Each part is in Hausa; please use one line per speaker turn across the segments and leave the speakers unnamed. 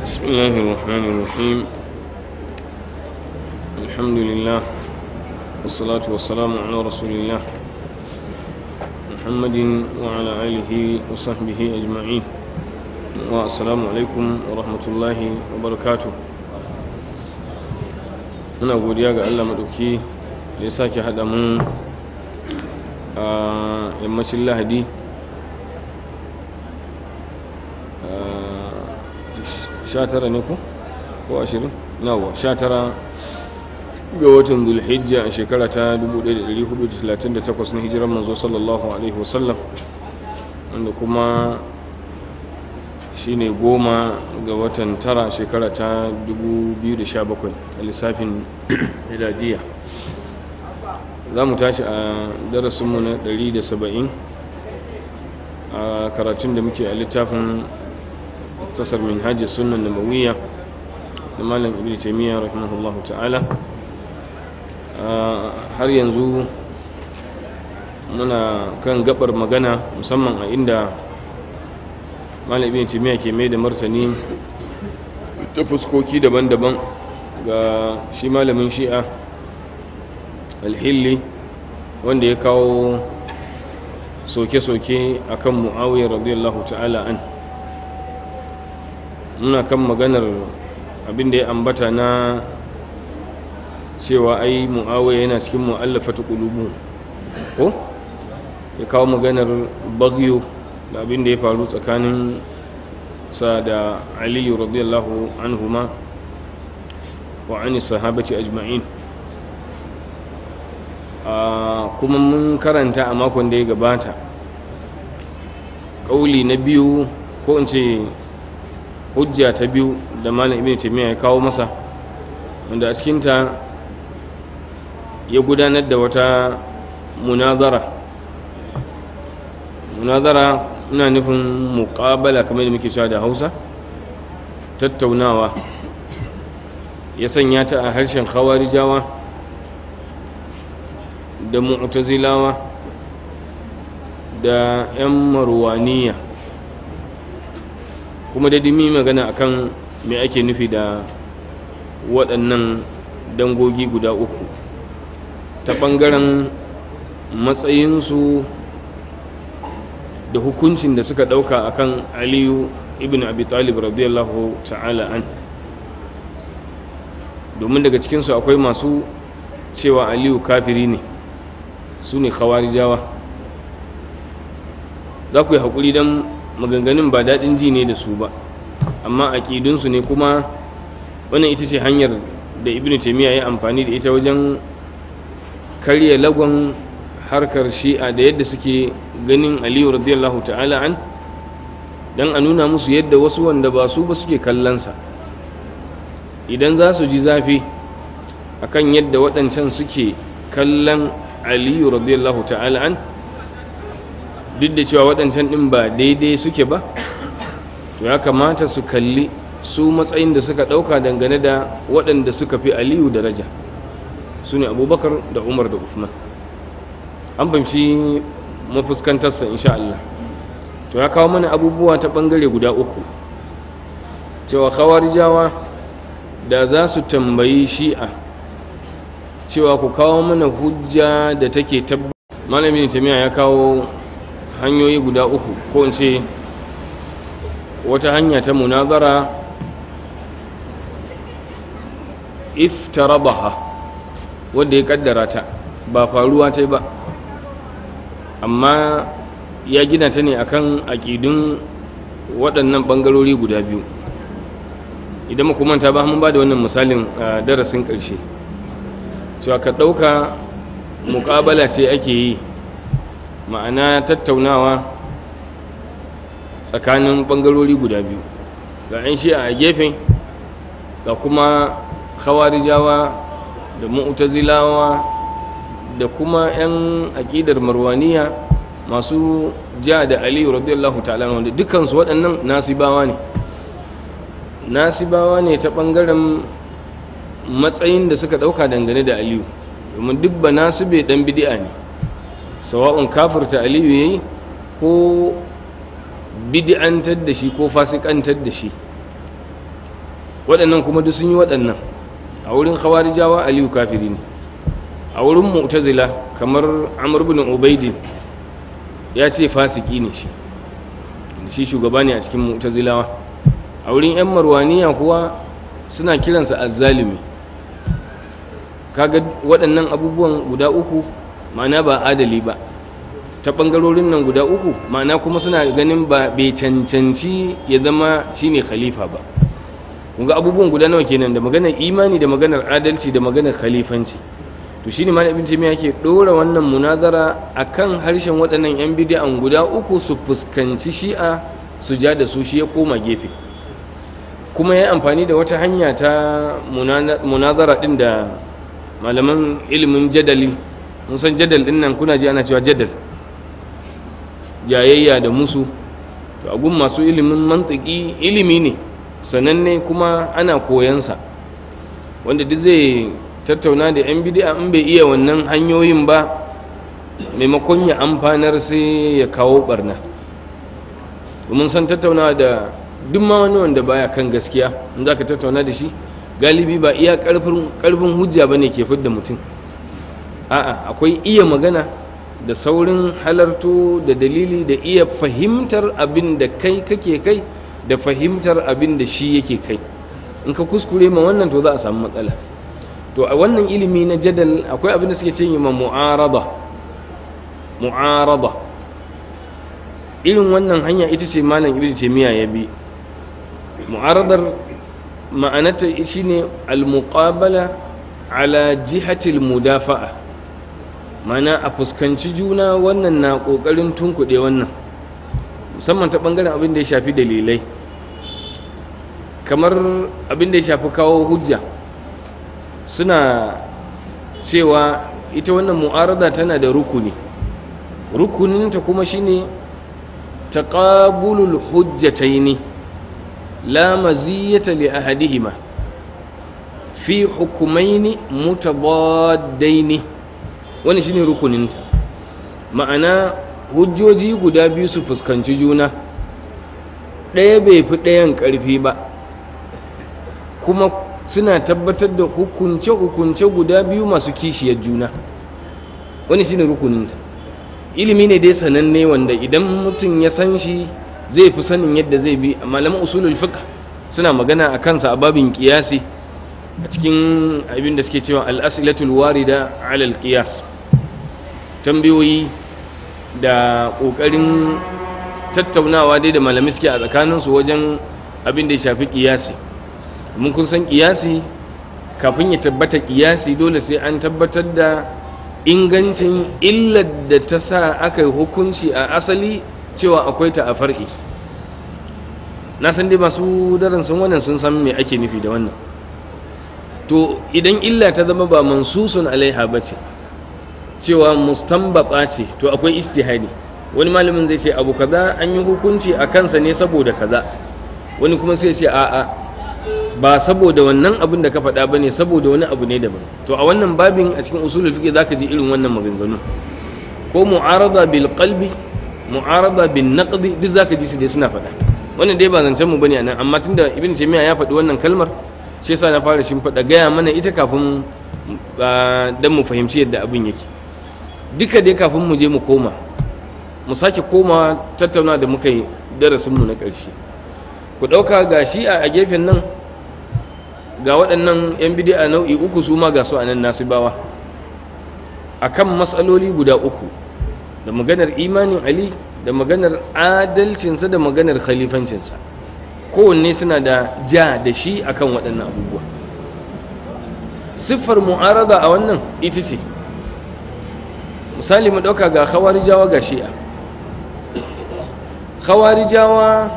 بسم الله الرحمن الرحيم الحمد لله والصلاة والسلام على رسول الله محمد وعلى آله وصحبه أجمعين والسلام عليكم ورحمة الله وبركاته muna godiya ga Allah maɗauki da ya sake haɗa mu a yammacin lahadi sha tara ne ko? ko ashirin? nawa sha tara ga watan zulhijja a shekara ta 1438 na hijirar manzo sallallahu alaihi wasallam wanda kuma shine goma ga watan tara shekara ta 2017 a lissafin miladiya za mu tashi a darasinmu na 170 a karatun da muke a littafin tasar min hajji sunan nabawiyya da malam ibn taimiyya rahimahullahu ta'ala har yanzu muna kan gabar magana musamman a inda malam ibn taimiyya ke mai da martani ta fuskoki daban-daban ga shi malamin shi'a alhilli wanda ya kawo soke-soke akan mu'awiyar radiyallahu ta'ala an muna kan maganar abin da ya ambata na cewa ai mu'awiyar yana cikin mu'allafatu qulubu ko ya kawo maganar bagyo da abin da ya faru tsakanin sa da aliyu radiyallahu anhuma wa ani sahabati ajma'in kuma mun karanta a makon da ya gabata ƙauli na biyu ko in ce hujja ta biyu da malam ibn taymiya ya kawo masa wanda a cikinta ya gudanar da wata munazara munazara ina nufin muqabala kamar da muke cewa da Hausa tattaunawa ya sanya ta a harshen khawarijawa da mu'tazilawa da 'yan marwaniya kuma da dimi magana akan me ake nufi da waɗannan dangogi guda uku ta ɓangaren matsayinsu da hukuncin da suka ɗauka akan aliyu ibn abi talib radiyallahu ta'ala an domin daga cikinsu akwai masu cewa aliyu kafiri ne su ne khawarijawa za ku yi haƙuri don maganganun ba daɗin ji ne da su ba amma aƙidunsu ne kuma wannan ita ce hanyar da ibn taimiyya ya amfani da ita wajen karya lagon harkar shi'a da yadda suke ganin aliyu radiyallahu ta'ala an don a nuna musu yadda wasu wanda ba su ba suke kallonsa idan za su ji zafi akan yadda waɗancan suke kallon aliyu radiyallahu ta'ala an duk da cewa waɗancan ɗin ba daidai suke ba to ya kamata su kalli su matsayin da suka ɗauka dangane da waɗanda suka fi aliyu daraja su ne abubakar da umar da usman an fahimci mafuskantarsa insha Allah to ya kawo mana abubuwa ta ɓangare guda uku cewa khawarijawa da za su tambayi shi'a cewa ku kawo mana hujja da take tabbata malamin tamiya ya kawo hanyoyi guda uku ko in ce wata hanya ta munazara iftarabaha wanda ya kaddara ta ba faruwa ta ba amma ya gina ta ne akan aƙidun waɗannan ɓangarori guda biyu idan makamanta ba mun ba da wannan misalin darasin ƙarshe cewa ka ɗauka muƙabala ce ake yi ma'ana tattaunawa tsakanin ɓangarori guda biyu ga 'yan shi a gefe ga kuma khawarijawa da mu'tazilawa da kuma 'yan aƙidar marwaniya masu ja da aliyu radiyallahu ta'ala wanda dukansu waɗannan nasibawa ne nasibawa ne ta ɓangaren matsayin da suka ɗauka dangane da aliyu domin duk ba nasu bai ɗan bidi'a ne sawa'un kafirta aliyu ya yi ko bid'antar da shi ko fasikantar da shi waɗannan kuma duk sun yi waɗannan a wurin khawarijawa aliyu kafiri ne a wurin mu'tazila kamar amr ibn ubaidin ya ce fasiki ne shi shi shugaba ne a cikin mu'tazilawa a wurin yan marwaniya kuwa suna kiransa azzalimi kaga waɗannan abubuwan guda uku ma'ana ba adali ba ta ɓangarorin nan guda uku ma'ana kuma suna ganin ba bai cancanci ya zama shine khalifa ba kunga abubuwan guda nawa kenan da maganar imani da maganar adalci da maganar khalifanci to shine malam ibn jami'a yake dora wannan munazara akan harshen waɗannan yan bid'an guda uku su fuskanci shi'a su ja da su shi ya koma gefe kuma ya amfani da wata hanya ta munazara din da malaman ilimin jadali mun san jadal din nan kuna ji ana cewa jadal jayayya da musu to agun masu ilimin mantiki ilimi ne sananne kuma ana koyansa wanda duk zai tattauna da yan bid'a in bai iya wannan hanyoyin ba maimakon ya amfanar sai ya kawo barna domin san tattauna da duk ma wani wanda baya kan gaskiya in za ka tattauna da shi galibi ba iya karfin hujja ba ne ke fidda mutum a'a akwai iya magana da saurin halarto da dalili da iya fahimtar abin da kai kake kai da fahimtar abin da shi yake kai in ka kuskure ma wannan to za a samu matsala to a wannan ilimi na jadal akwai abin da suke ce ma mu'arada mu'arada irin wannan hanya ita ce malam ibnu taymiya ya bi mu'aradar ma'anata shine al-muqabala ala jihati al-mudafa'a mana a fuskanci juna wannan na kokarin tunkuɗe wannan musamman ta bangaren abin da ya shafi dalilai kamar abin da ya shafi kawo hujja suna cewa ita wannan mu'arada tana da rukuni rukuninta kuma shine taqabulul hujjataini la maziyata li ahadihima fi hukumaini mutabaddaini wannan shine rukuninta ma'ana hujjoji guda biyu su fuskanci juna ɗaya bai fi ɗayan ƙarfi ba kuma suna tabbatar da hukunce-hukunce guda biyu masu kishiyar juna wani shine rukuninta ilimi ne dai sananne wanda idan mutum ya san shi zai fi sanin yadda zai bi malaman usulul fiqh suna magana a kansa a babin kiyasi a cikin abin da suke cewa al-asilatul warida ala al-qiyas tambayoyi da kokarin tattaunawa dai da malamai suke a tsakaninsu wajen abin da ya shafi kiyasi mun kun san kiyasi kafin ya tabbata kiyasi dole sai an tabbatar da ingancin illar da ta sa aka yi hukunci a asali cewa akwai ta a far'i na san dai masu daren sun wannan sun san me ake nufi da wannan to idan illa ta zama ba mansusun alaiha ba ce cewa mustanbata ce to akwai istihadi wani malamin zai ce abu kaza an yi hukunci a kansa ne saboda kaza wani kuma sai ce a'a ba saboda wannan abin da ka faɗa ba ne saboda wani abu ne daban to a wannan babin a cikin usulul fiqh zaka ji irin wannan maganganu ko mu'arada bil qalbi mu'arada bin naqdi duk zaka ji su dai suna faɗa wannan dai ba zancen mu bane anan amma tunda ibn taymiya ya faɗi wannan kalmar shi yasa na fara shin faɗa gaya mana ita kafin dan mu fahimci yadda abin yake duka dai kafin mu je mu koma mu sake koma tattauna da muka yi darasin mu na ƙarshe ku ɗauka ga shi a gefen nan ga waɗannan 'yan bidi'a nau'i uku su ma ga su a nan nasibawa a kan matsaloli guda uku da maganar imanin ali da maganar adalcinsa da maganar khalifancinsa kowanne suna da ja da shi akan waɗannan abubuwa siffar mu'arada a wannan ita ce misali mu ɗauka ga khawarijawa ga shi'a khawarijawa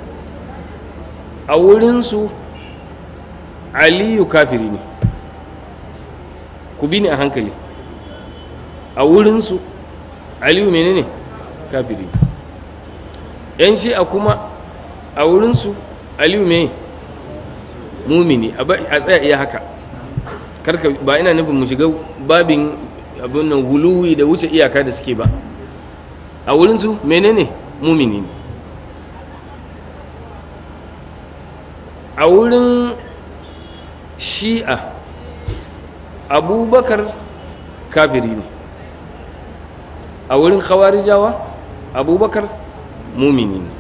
a wurinsu aliyu kafiri ne ku bi ni a hankali a wurinsu aliyu menene kafiri yan shi'a kuma a wurinsu aliyu me mumini a tsaya iya haka karka ba ina nufin mu shiga babin abin nan huluwi da wuce iyaka da suke ba a wurinsu menene mumini ne a wurin shi'a abubakar kafiri ne a wurin khawarijawa abubakar mumini ne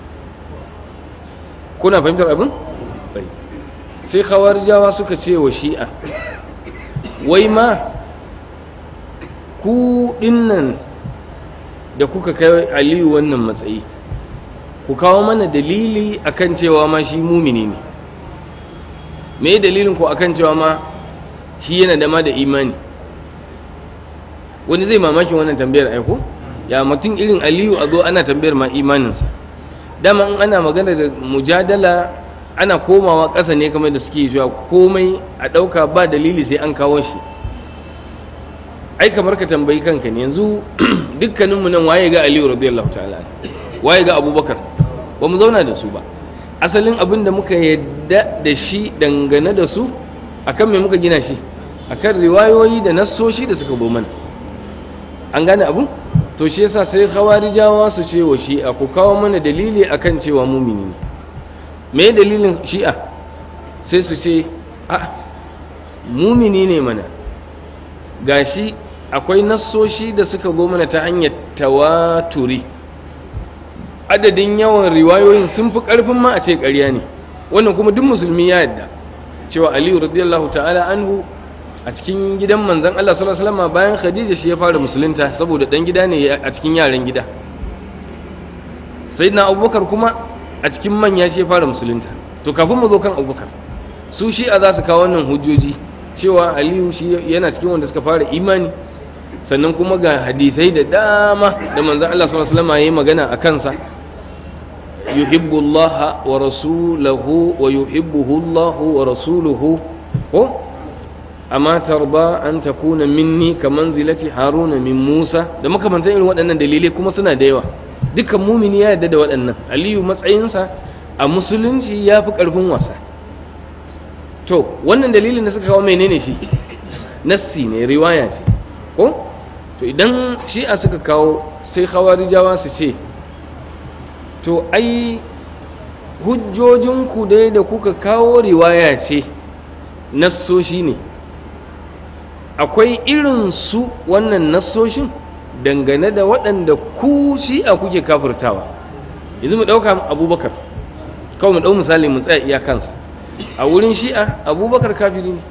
kuna fahimtar abin? sai khawarijawa suka ce wa shi'a wai ma ku dinnan da kuka kai aliyu wannan matsayi ku kawo mana dalili akan cewa ma shi mumini ne me dalilin ku akan cewa ma shi yana da ma da imani wani zai mamakin wannan tambayar aiko ya mutum irin aliyu a zo ana tambayar ma imaninsa dama in ana magana da mujadala ana komawa ƙasa ne kamar da suke cewa komai a ɗauka ba dalili sai an kawo shi ai kamar ka tambayi kanka ne yanzu dukkaninmu nan waye ga aliyu radiyallahu ta'ala waye ga abubakar ba mu zauna da su ba asalin abin da muka yadda da shi dangane da su akan me muka gina shi akan riwayoyi da nassoshi da suka bo mana an gane abun to shi yasa sai khawarijawa su ce wa shi'a ku kawo mana dalili akan cewa mumini ne me dalilin shi'a sai su ce a mumini ne mana gashi akwai nassoshi da suka go mana ta hanyar tawaturi adadin yawan riwayoyin sun fi ƙarfin ma a ce ƙarya ne wannan kuma duk musulmi ya yadda cewa aliyu radiyallahu ta'ala anhu a cikin gidan manzon Allah sallallahu alaihi wasallam bayan Khadija shi ya fara musulunta saboda dan gida ne a cikin yaran gida sayyidina Abubakar kuma a cikin manya shi ya fara musulunta to kafin mu zo kan Abubakar su shi a za su kawo wannan hujjoji cewa aliyu shi yana cikin wanda suka fara imani sannan kuma ga hadisai da dama da manzan Allah sallallahu alaihi wasallam yayi magana a kansa yuhibbu Allah wa rasuluhu wa yuhibbuhu Allah wa rasuluhu ko amma tarda an takuna minni ka manzilati haruna min Musa da makamantan irin waɗannan dalilai kuma suna da yawa dukkan mumini ya yarda da waɗannan aliyu matsayinsa a musulunci ya fi ƙarfin wasa to wannan dalilin da suka kawo menene shi nassi ne riwaya ce ko to idan shi'a suka kawo sai khawarijawa su ce to ai hujjojinku dai da kuka kawo riwaya ce nassoshi ne akwai irin su wannan nassoshin dangane da waɗanda ku shi'a kuke kafirtawa yanzu mu ɗauka abubakar kawai mu ɗau misali mu tsaya iya kansa a wurin shi'a abubakar kafiri ne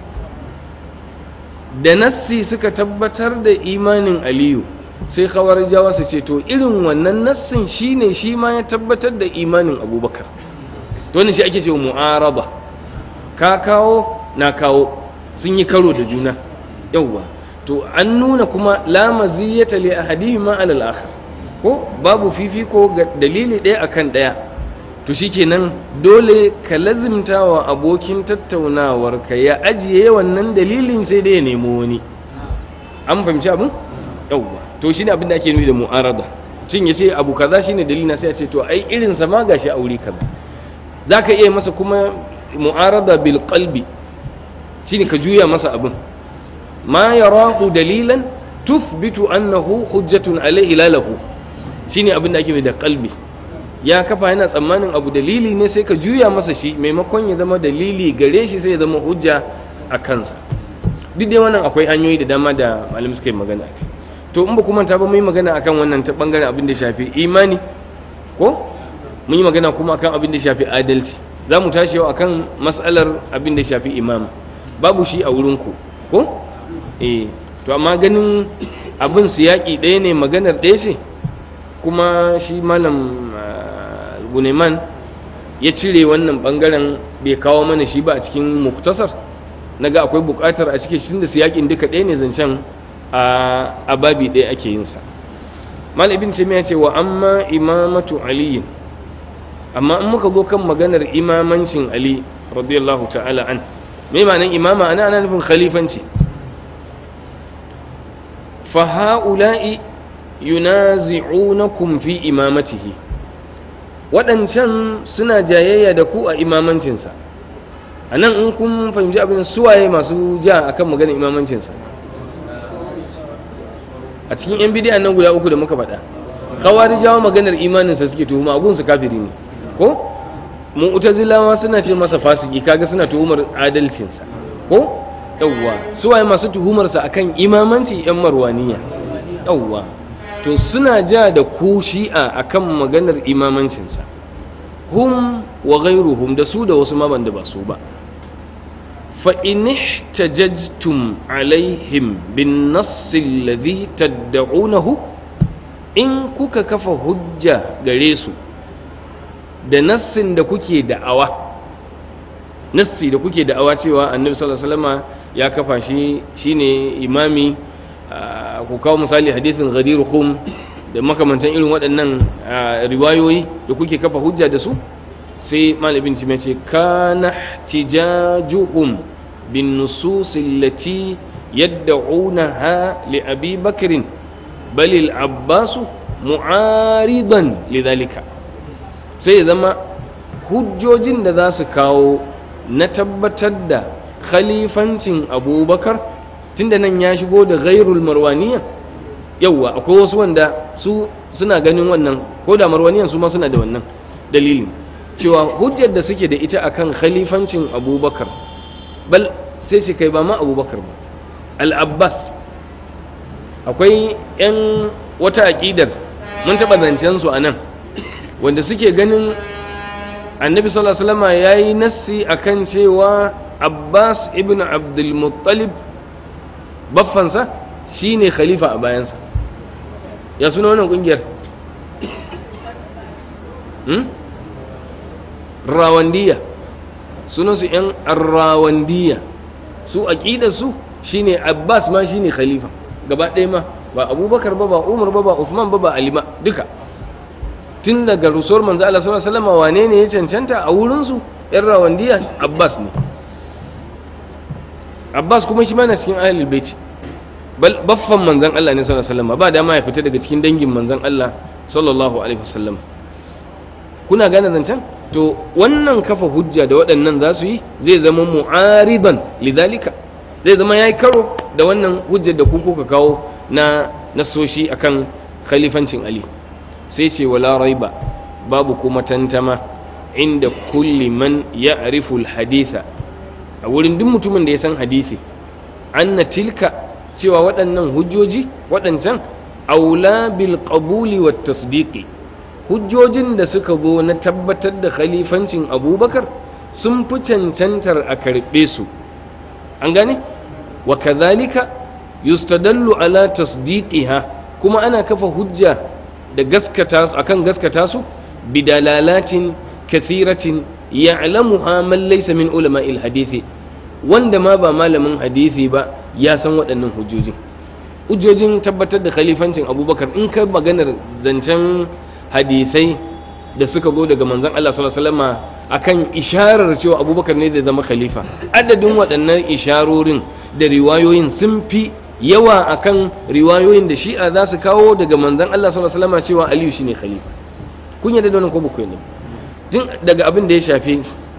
da nassi suka tabbatar da imanin aliyu sai jawa su ce to irin wannan nassin shine shi ma ya tabbatar da imanin abubakar to wannan shi ake cewa mu'araba ka kawo na kawo sun yi karo da juna yawwa to an nuna kuma la maziyata li ahadihima ala al-akhar ko babu fifiko ga dalili ɗaya akan ɗaya to shikenan dole ka lazimta wa abokin tattaunawar ka ya ajiye wannan dalilin sai dai ya nemo wani an fahimci abin yawwa to shine abin da ake nufi da mu'arada cin ya ce abu kaza shine dalilin sai ya ce to ai irin sa ma gashi aure kaza zaka iya masa kuma mu'arada bil qalbi shine ka juya masa abin ma yarahu dalilan tuthbitu annahu hujjatun alayhi la lahu shine abin da ake da qalbi ya kafa yana tsammanin abu dalili ne sai ka juya masa shi maimakon ya zama dalili gare shi sai ya zama hujja a kansa duk dai wannan akwai hanyoyi da dama da malam suka yi magana akai to in ba kuma ta ba mun yi magana akan wannan ta bangaren abin da shafi imani ko mun yi magana kuma akan abin da shafi adalci za mu tashi yau akan mas'alar abin da shafi imam babu shi a wurin ku ko eh to amma ganin abin su yaƙi ɗaya ne maganar ɗaya ce kuma shi malam guneman ya cire wannan bangaren bai kawo mana shi ba a cikin muktasar na ga akwai bukatar a cikin shi da siyakin duka ɗaya ne zancen a babi ɗaya ake yin sa malibin ce ya ce wa amma imamatu aliyin amma in muka zo kan maganar imamancin ali radiyallahu ta'ala an me ma'anar imama ana ana nufin khalifanci fa ha'ula'i yunazi'unakum fi imamatihi waɗancan suna jayayya da ku a imamancinsa a nan in kun fahimci abin suwaye masu ja akan magana imamancinsa a cikin yan bidiyan nan guda uku da muka faɗa kawari jawo maganar imaninsa suke tuhuma agunsu kafiri ne ko mu'tazilawa suna ce masa fasiki kaga suna tuhumar adalcinsa ko yawwa su waye masu tuhumarsa akan imamanci yan marwaniya yawwa to suna ja da ku shi'a akan maganar imamancinsa hum wa ghairuhum da su da wasu ma banda ba su ba fa in ihtajajtum alaihim bin nass alladhi tad'unahu in kuka kafa hujja gare su da nassin da kuke da'awa nassi da kuke da'awa cewa annabi sallallahu alaihi wasallama ya kafa shi shine imami ku kawo misali hadithin ghadir khum da makamantan irin waɗannan riwayoyi da kuke kafa hujja da su sai malamin ci ce kana tijajuhum bin nusus allati yad'unaha li abi bakr bal al abbas mu'aridan lidhalika sai zama hujjojin da za su kawo na tabbatar da khalifancin abubakar tunda nan ya shigo da ghairul marwaniya yauwa akwai wasu wanda su suna ganin wannan ko da marwaniyan su ma suna da wannan dalilin cewa hujjar da suke da ita akan khalifancin abubakar bal sai shi kai ba ma abubakar ba al-abbas akwai 'yan wata aƙidar mun taɓa zancen su a nan wanda suke ganin annabi sallallahu alaihi wasallam yayi nassi akan cewa Abbas ibn Abdul Muttalib baffansa shine khalifa a bayansa ya suna wannan kungiyar hmm? rawandiya sunan su yan rawandiya su aqidar su shine Abbas ma shine khalifa gaba ɗaya ma ba Abubakar ba ba Umar ba ba Uthman ba ba Ali ba duka tun daga rusuwar manzo Allah sallallahu alaihi wasallam wane ne ya cancanta a wurin su yan rawandiya Abbas ne Abbas kuma shi ma na cikin ahlul bait bal baffan manzon Allah ne sallallahu alaihi wasallam ba dama ya fita daga cikin dangin manzon Allah sallallahu alaihi wasallam kuna gane zancen to wannan kafa hujja da waɗannan za su yi zai zama mu'ariban lidhalika zai zama yayi karo da wannan hujjar da ku kuka kawo na nasoshi akan khalifancin Ali sai ce wala raiba babu kuma tantama inda kulli man ya'rifu al-haditha a wurin duk mutumin da ya san hadisi anna tilka cewa waɗannan hujjoji waɗancan aula bil qabuli wat tasdiqi hujjojin da suka zo na tabbatar da khalifancin abubakar sun fi cancantar a karɓe su an gane wa kadhalika yustadallu ala tasdiqiha kuma ana kafa hujja da gaskata su akan gaskata su bidalalatin kathiratin ya'lamuha man laysa min ulama'il hadisi wanda ma ba malamin hadisi ba ya san waɗannan hujjojin hujjojin tabbatar da khalifancin abubakar in ka maganar zancen hadisai da suka zo daga manzon Allah sallallahu alaihi wasallam akan isharar cewa abubakar ne da zama khalifa adadin waɗannan isharorin da riwayoyin sun fi yawa akan riwayoyin da shi'a za su kawo daga manzon Allah sallallahu alaihi wasallam cewa Aliyu shine khalifa kun yarda da wannan ko ba ku yarda tun daga abin da ya shafi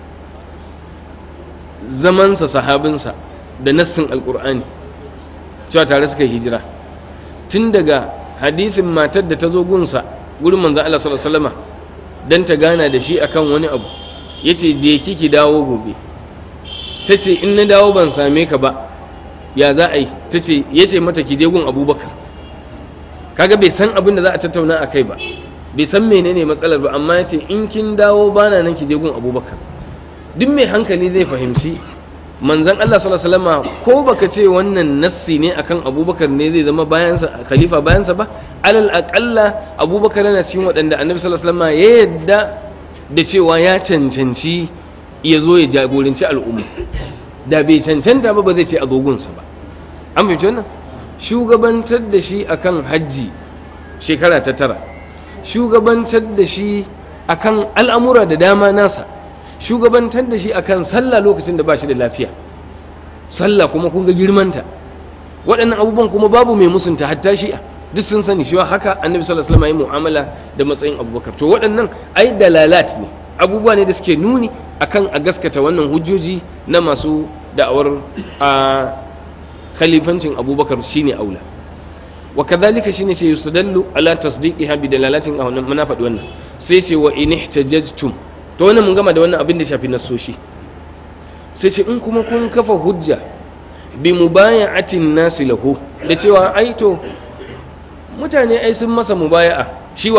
zamansa sahabinsa da nassin alkur'ani cewa tare suka hijira tun daga hadisin matar da ta zo gunsa gurin manzan Allah sallallahu alaihi wasallam dan ta gana da shi akan wani abu yace je kiki dawo gobe tace in na dawo ban same ka ba ya za a yi tace yace mata ki je gun Abubakar kaga bai san abin da za a tattauna akai ba bai san menene matsalar ba amma yace in kin dawo bana nan ki je gun Abubakar duk mai hankali zai fahimci manzan Allah sallallahu alaihi wasallam ko baka ce wannan nassi ne akan Abubakar ne zai zama bayansa khalifa bayansa ba alal aqalla Abubakar yana cikin waɗanda Annabi sallallahu alaihi wasallam ya yadda da cewa ya cancanci ya zo ya jagoranci al'umma da bai cancanta ba ba zai ce agogunsa ba an fahimci wannan shugabantar da shi akan hajji shekara ta tara shugabantar da shi akan al'amura da dama nasa shugabantar da shi akan sallah lokacin da ba shi da lafiya sallah kuma kun ga girmanta waɗannan abubuwan kuma babu mai musunta hatta shi'a duk sun sani shi haka annabi sallallahu alaihi wasallam ya mu'amala da matsayin abubakar to waɗannan ai dalalat ne abubuwa ne da suke nuni akan a gaskata wannan hujjoji na masu da'awar a khalifancin abubakar shine aula wa kadhalika shine ce yustadallu ala tasdiqiha bi dalalatin a wannan muna faɗi wannan sai ce wa in ihtajajtum to wannan mun gama da wannan abin da shafi nassoshi sai ce in kuma kun kafa hujja bi mubaya'atin nasi lahu da cewa ai to mutane ai sun masa mubaya'a shiwa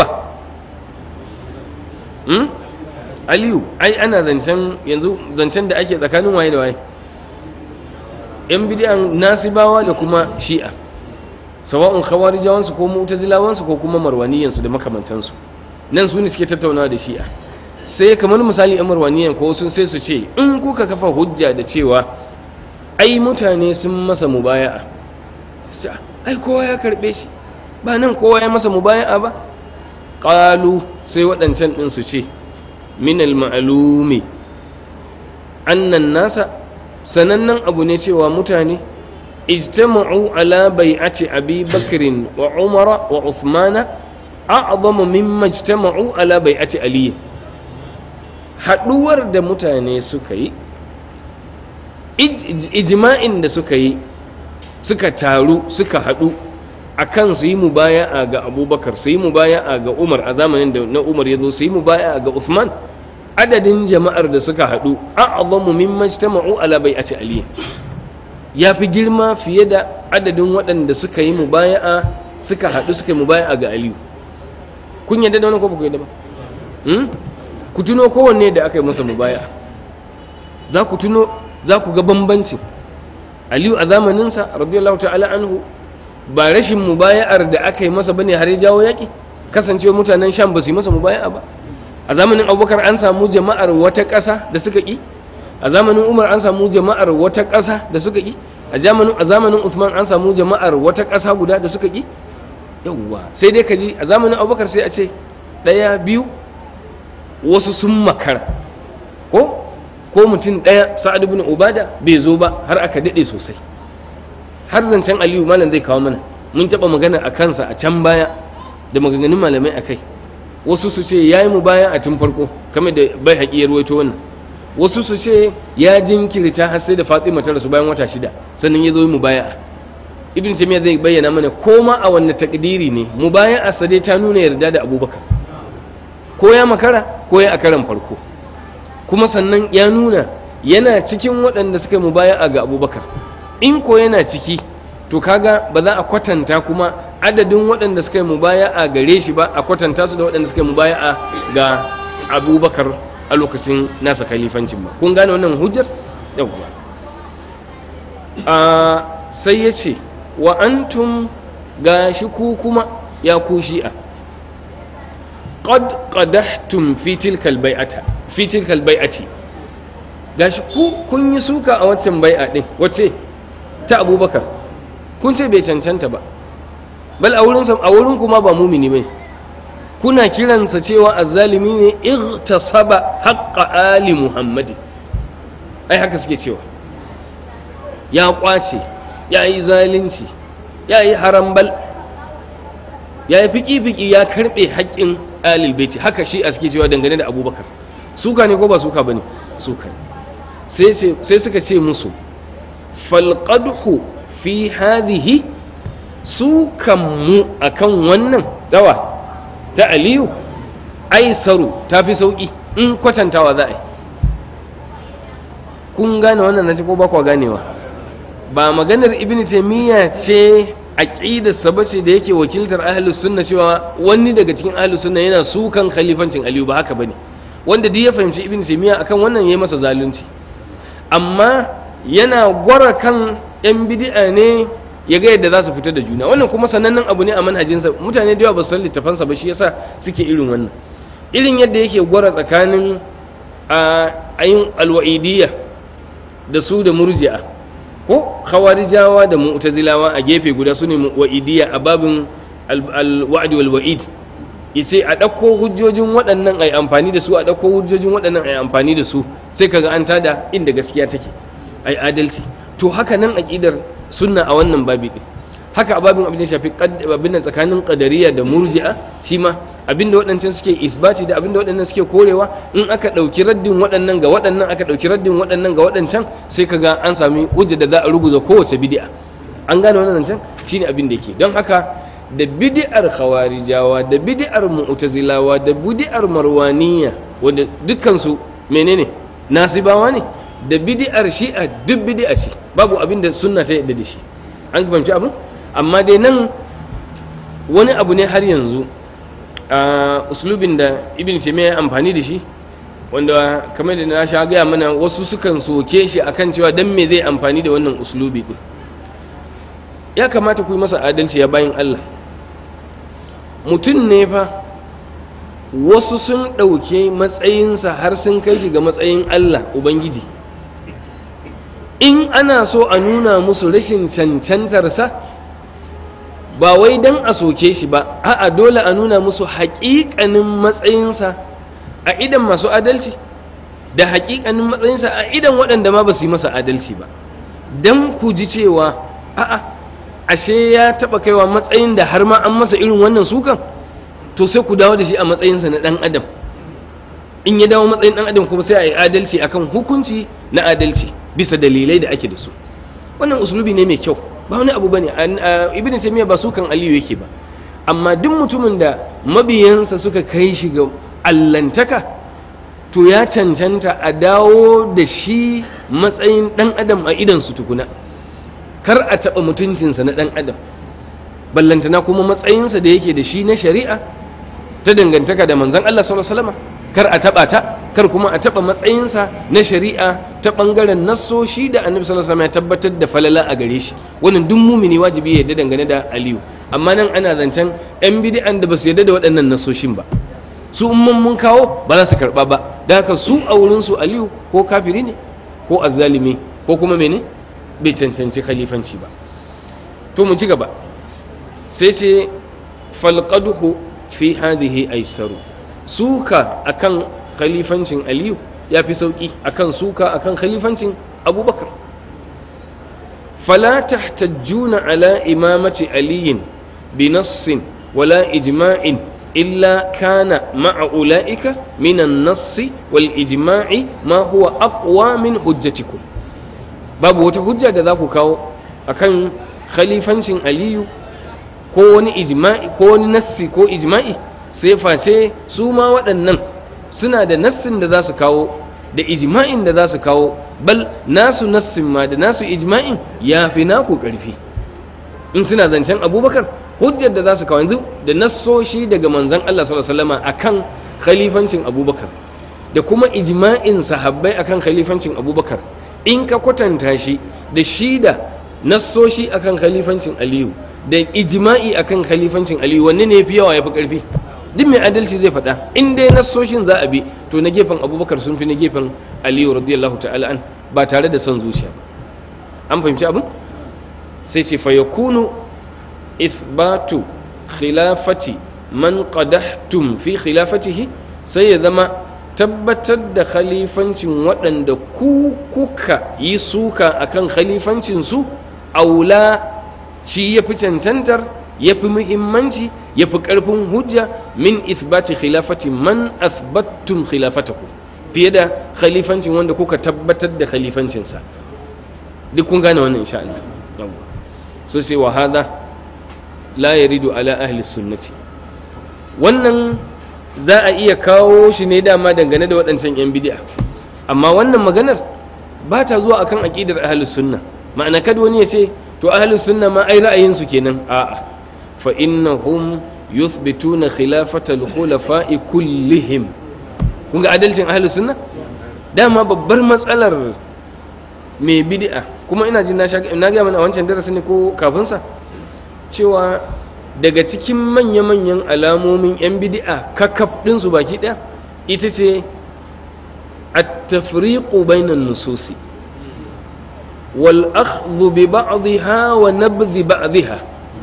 hmm? aliyu ai ana zancen yanzu zancen da ake tsakanin waye da waye yan bidiyan nasibawa da kuma shi'a sawa'un khawarijawansu ko mu'tazilawansu ko kuma marwaniyansu da makamantansu nan su ne suke tattaunawa da shi'a sai kamar misali yan marwaniyan ko sun sai su ce in kuka kafa hujja da cewa ai mutane sun masa mubaya'a ai kowa ya karbe shi ba nan kowa ya masa mubaya'a ba qalu sai waɗancan ɗin su ce min al-ma'lumi annan nasa sanannen abu ne cewa mutane ijtama'u ala bai'ati abi bakrin wa umara wa uthmana a'zamu mimma ijtama'u ala bai'ati ali haduwar da mutane suka yi ijma'in da suka yi suka taru suka hadu akan su yi mubaya'a ga abubakar su yi mubaya'a ga umar a zamanin da na umar ya zo su yi mubaya'a ga uthman adadin jama'ar da suka haɗu a'zamu mimman ijtama'u ala bai'ati ali ya fi girma fiye da adadin waɗanda suka yi mubaya'a suka haɗu suka yi mubaya'a ga aliyu kun yadda da wani ko ba ku yadda ba ku tuno kowanne da aka yi masa mubaya'a za ku tuno za ku ga bambancin aliyu a zamaninsa radiyallahu ta'ala anhu ba rashin mubaya'ar da aka yi masa bane har ya jawo yaƙi kasancewa mutanen sham ba su yi masa mubaya'a ba a zamanin abubakar an samu jama'ar wata ƙasa da suka ƙi a zamanin umar an samu jama'ar wata ƙasa da suka ƙi a zamanin usman an samu jama'ar wata ƙasa guda da suka ƙi yawwa sai dai ka ji a zamanin abubakar sai a ce ɗaya biyu wasu sun makara ko ko mutum ɗaya sa'ad ibn ubada bai zo ba har aka daɗe sosai har zancen aliyu malam zai kawo mana mun taɓa magana a kansa a can baya da maganganun malamai a kai wasu su ce ya yi mu bayan a tun farko kamar da bai haƙi ya ruwaito wannan wasu su ce ya jinkirta har sai da fatima ta rasu bayan wata shida sannan ya zo mu baya ibn taymiya zai bayyana mana ko ma a wanne takdiri ne mu baya a sade ta nuna yarda da abubakar ko ya makara ko ya a karan farko kuma sannan ya nuna yana cikin waɗanda suka mu baya ga abubakar in ko yana ciki to kaga ba za a kwatanta kuma adadin waɗanda suka yi mubaya'a gare shi ba a kwatanta su da waɗanda suka yi mubaya'a ga abubakar a lokacin nasa kalifancin ba kun gane wannan hujjar yawwa a sai ya ce wa antum ga shi ku kuma ya ku shi'a qad qadahtum fi tilka albai'ata fi tilka albai'ati gashi ku kun yi suka a waccan bai'a din wace ta abubakar kun ce bai cancanta ba bal a wurin a wurin kuma ba mumini bane kuna kiransa cewa azzalimi ne igtasaba haqqa ali muhammadi ai haka suke cewa ya kwace ya yi zalunci ya yi harambal ya yi fiki-fiki ya karbe haƙƙin ali baiti haka shi a suke cewa dangane da abubakar suka ne ko ba suka bane suka ne sai suka ce musu falqadhu fi hadhihi su kanmu a kan wannan dawa ta aliyu aisaru ta fi sauƙi in kwatantawa za a yi kun gane wannan na ko ba kwa ganewa ba maganar ibn taimiyya ce aqidarsa ba ce da yake wakiltar ahlus sunna cewa wani daga cikin ahlus sunna yana sukan khalifancin aliyu ba haka bane wanda duk ya fahimci ibn taimiyya akan wannan yayi masa zalunci amma yana gwara kan yan bid'a ne ya ga yadda za su fita da juna wannan kuma sanannen abu ne a manhajinsa mutane da yawa ba su san littafansa ba shi yasa suke irin wannan irin yadda yake gwara tsakanin ayin alwa'idiyya da su da murji'a ko khawarijawa da mu'tazilawa a gefe guda su ne wa'idiyya a babin alwa'd wal wa'id yace a ɗauko hujjojin waɗannan ai amfani da su a ɗauko hujjojin waɗannan ai amfani da su sai kaga an tada inda gaskiya take ai adalci to haka nan aqidar sunna a wannan babi din haka a babin abin da shafi abin da tsakanin qadariya da murji'a shi ma abin da waɗancan suke isbati da abin da waɗannan suke korewa in aka ɗauki raddin waɗannan ga waɗannan aka ɗauki raddin waɗannan ga waɗancan sai kaga an sami hujja da za a ruguza kowace bid'a an gane wannan can shine abin da yake don haka da bid'ar khawarijawa da bid'ar mu'tazilawa da bid'ar marwaniya wanda dukkan su menene nasibawa ne da bid'ar shi'a duk bid'a ce babu abin da sunna ta yadda da shi an fahimci abin amma dai nan wani abu ne har yanzu a uslubin da ibn taymiya ya amfani da shi wanda kamar da na sha gaya mana wasu sukan soke shi akan cewa dan me zai amfani da wannan uslubi din ya kamata ku yi masa adalci ya bayin Allah mutum ne fa wasu sun ɗauke matsayinsa har sun kai shi ga matsayin Allah Ubangiji in ana so a nuna musu rashin cancantarsa ba wai don a soke shi ba a'a dole a nuna musu haƙiƙanin matsayinsa a idan masu adalci da haƙiƙanin matsayinsa a idan waɗanda ma ba su yi masa adalci ba don ku ji cewa a'a ashe ya taɓa kaiwa matsayin da har ma an masa irin wannan sukan to sai ku dawo da shi a matsayinsa na ɗan adam in ya dawo matsayin ɗan adam kuma sai a yi adalci akan hukunci na adalci bisa dalilai da ake da su wannan usulubi ne mai kyau ba wani abu bane ibn taymiya ba su kan aliyu yake ba amma duk mutumin da mabiyansa suka kai shi ga allantaka to ya cancanta a dawo da shi matsayin dan adam a idan su tukuna kar a taba mutuncinsa na dan adam ballantana kuma matsayinsa da yake da shi na shari'a ta dangantaka da manzon Allah sallallahu alaihi wasallam kar a taba ta kar kuma a taba matsayinsa na shari'a ta bangaren nassoshi da annabi sallallahu alaihi wasallam ya tabbatar da falala a gare shi wannan duk mumini wajibi ya yarda dangane da aliyu amma nan ana zancen yan bid'an da ba su yarda da waɗannan nassoshin ba su umman mun kawo ba za su karba ba da haka su a wurin su aliyu ko kafiri ne ko azzalimi ko kuma mene bai cancanci khalifanci ba to mu ci gaba sai ce falqaduhu fi hadhihi aisaru suka akan khalifancin aliyu ya fi sauƙi akan suka akan khalifancin abubakar fala tahtajjuna ala imamati aliyin bi nassin wala ijma'in illa kana ma'a ula'ika min an-nassi wal ijma'i ma huwa aqwa min hujjatikum babu wata hujja da za ku kawo akan khalifancin aliyu ko wani ijma'i ko wani nassi ko ijma'i sai face su ma waɗannan suna da nassin da za su kawo da ijma'in da za su kawo bal nasu nassin ma da nasu ijma'in ya fi naku ƙarfi in suna zancen abubakar hujjar da za su kawo yanzu da nassoshi daga manzon Allah sallallahu alaihi wasallam akan khalifancin abubakar da kuma ijma'in sahabbai akan khalifancin abubakar in ka kwatanta shi da shi da nassoshi akan khalifancin aliyu da ijma'i akan khalifancin aliyu wanne ne fi yawa ya fi ƙarfi duk mai adalci zai faɗa in dai nassoshin za a bi to na gefen abubakar sun fi na gefen aliyu radiyallahu ta'ala an ba tare da son zuciya ba an fahimci abin sai ce fa yakunu ithbatu khilafati man qadahtum fi khilafatihi sai ya zama tabbatar da khalifancin waɗanda ku kuka yi suka akan khalifancin su aula shi ya fi cancantar ya fi muhimmanci ya fi ƙarfin hujja min isbati khilafati man asbattum khilafataku fiye da khalifancin wanda kuka tabbatar da khalifancinsa duk kun gane wannan insha Allah yawa so sai wa hada la yaridu ala ahli sunnati wannan za a iya kawo shi ne dama dangane da waɗancan yan bid'a amma wannan maganar ba ta zuwa akan aqidar ahli sunna ma'ana kada wani ya ce to ahli sunna ma ai ra'ayinsu kenan a'a fa innahum yuthbituna khilafata al-khulafa'i kullihim kun ga adalcin ahli sunna dama babbar matsalar mai bid'a kuma ina jin na na ga mana a wancan darasin ne ko kafin sa cewa daga cikin manya-manyan alamomin yan bid'a kakaf din su baki daya ita ce at-tafriqu bainan nususi wal akhdhu bi ba'dihha wa nabdhi ba'dihha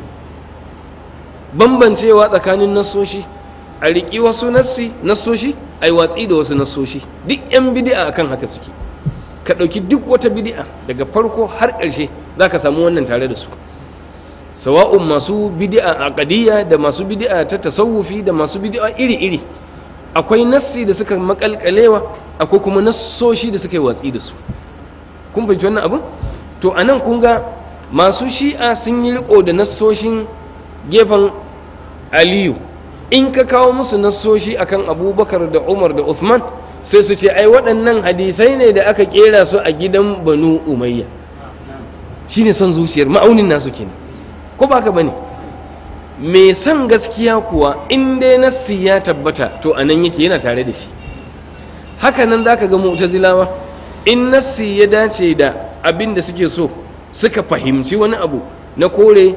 bambancewa tsakanin nassoshi a riƙi wasu nassi nassoshi a yi watsi da wasu nassoshi duk 'yan bidi'a akan haka suke ka ɗauki duk wata bidi'a daga farko har ƙarshe za ka samu wannan tare da su sawa'un masu bidi'a aqdiyya da masu bidi'a ta tasawufi da masu bidi'a iri-iri akwai nassi da suka makalkalewa akwai kuma nassoshi da suka yi watsi da su kun fahimci wannan abin to anan kun ga masu shi'a sun yi riko da nassoshin gefen aliyu in ka kawo musu nassoshi akan abubakar da umar da uthman sai su ce ai waɗannan hadisai ne da aka kera su a gidan banu umayya shine son zuciyar ma'aunin nasu kenan ko ba ka bane mai son gaskiya kuwa in dai nassi ya tabbata to anan yake yana tare da shi haka nan zaka ga mu'tazilawa in nassi ya dace da abin da suke so suka fahimci wani abu na kore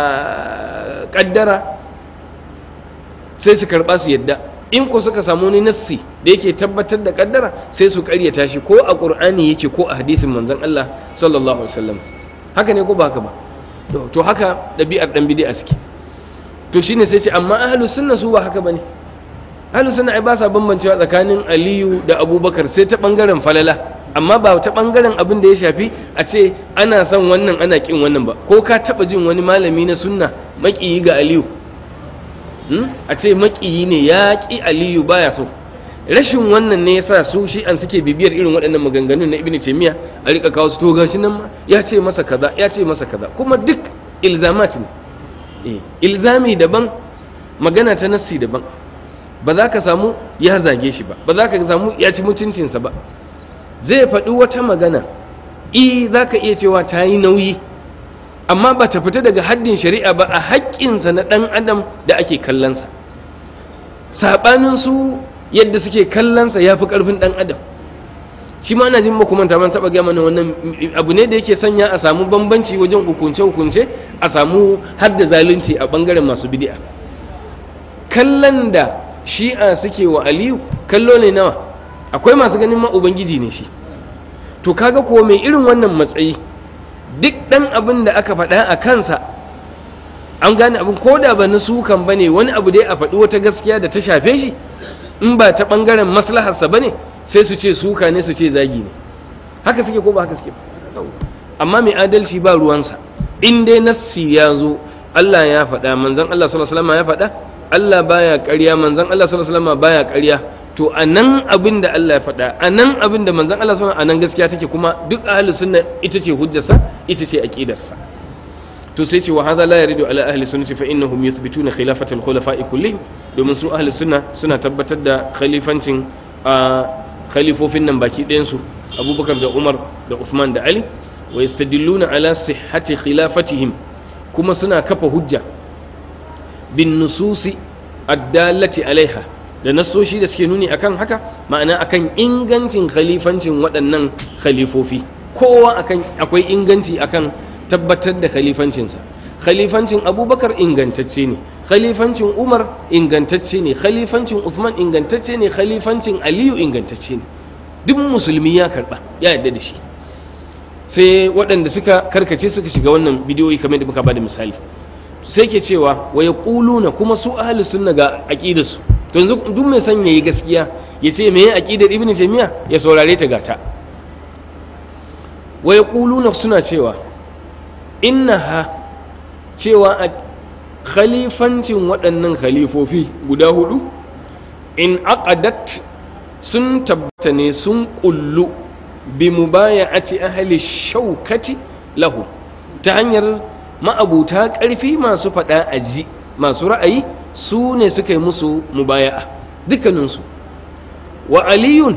a kaddara sai su karba su yadda in ko suka samu wani nassi da yake tabbatar da kaddara sai su karyata shi ko a qur'ani yake ko a hadisin manzon Allah sallallahu alaihi wasallam haka ne ko ba haka ba to haka dabi'ar dan bid'a suke to shine sai ce amma ahlus sunna su ba haka bane ahlus sunna ai ba sa bambancewa tsakanin aliyu da abubakar sai ta bangaren falala amma ba ta bangaren abin da ya shafi a ce ana son wannan ana kin wannan ba ko ka taba jin wani malami na sunna makiyi ga aliyu a ce makiyi ne ya ki aliyu baya so rashin wannan ne yasa su shi an suke bibiyar irin waɗannan maganganun na ibnu taymiya a rika kawo su to gashi nan ma ya ce masa kaza ya ce masa kaza kuma duk ilzamat ne ilzami daban magana ta nassi daban ba za ka samu ya zage shi ba ba za ka samu ya ci mutuncinsa ba zai faɗi wata magana i za ka iya cewa ta yi nauyi amma ba ta fita daga haddin shari'a ba a haƙƙinsa na ɗan adam da ake kallonsa saɓanin su yadda suke kallonsa ya fi ƙarfin ɗan adam shi ma ana jin makumanta man taɓa gaya mana wannan abu ne da yake sanya a samu bambanci wajen hukunce-hukunce a samu hadda zalunci a ɓangaren masu bidi'a kallon da shi'a suke wa aliyu kallo ne nawa akwai masu ganin ma ubangiji ne shi to kaga ko mai irin wannan matsayi duk ɗan abin da aka faɗa a kansa an gane abin ko da ba na sukan ba ne wani abu dai a faɗi wata gaskiya da ta shafe shi in ba ta ɓangaren maslaharsa ba ne sai su ce suka ne su ce zagi ne haka suke ko ba haka suke amma mai adalci ba ruwansa in dai nassi ya zo Allah ya faɗa manzon Allah sallallahu alaihi wasallam ya faɗa Allah baya ƙarya manzon Allah sallallahu alaihi wasallam baya ƙarya to anan abin da Allah ya faɗa anan abin da manzon Allah sallallahu alaihi wasallam anan gaskiya take kuma duk ahli sunna ita ce hujjarsa ita ce aqidarsa to sai ce wa hadha la yaridu ala ahli sunnati fa innahum yuthbituna khilafata al-khulafa'i kullihim domin su ahli sunna suna tabbatar da khalifancin a khalifofin nan baki ɗayan su Abubakar da Umar da Uthman da Ali wa yastadilluna ala sihhati khilafatihim kuma suna kafa hujja bin nususi addalati alaiha da nasoshi da suke nuni akan haka ma'ana akan ingancin khalifancin waɗannan khalifofi kowa akan akwai inganci akan tabbatar da khalifancinsa khalifancin abubakar ingantacce ne khalifancin umar ingantacce ne khalifancin uthman ingantacce ne khalifancin aliyu ingantacce ne duk musulmi ya karba ya yarda da shi sai waɗanda suka karkace suka shiga wannan bidiyoyi kamar da muka bada misali sai ke cewa wa yaquluna kuma su ahli sunna ga aqidarsu to yanzu duk mai son yayi gaskiya ya ce me aqidar ibnu taymiya ya saurare ta gata wa yaquluna suna cewa innaha cewa a khalifancin waɗannan khalifofi guda hudu in aqadat sun tabbata ne sun kullu bi mubaya'ati ahli shaukati lahu ta hanyar ma'abuta ƙarfi masu faɗa aji masu ra'ayi su ne suka yi musu mubaya'a dukkaninsu wa aliyun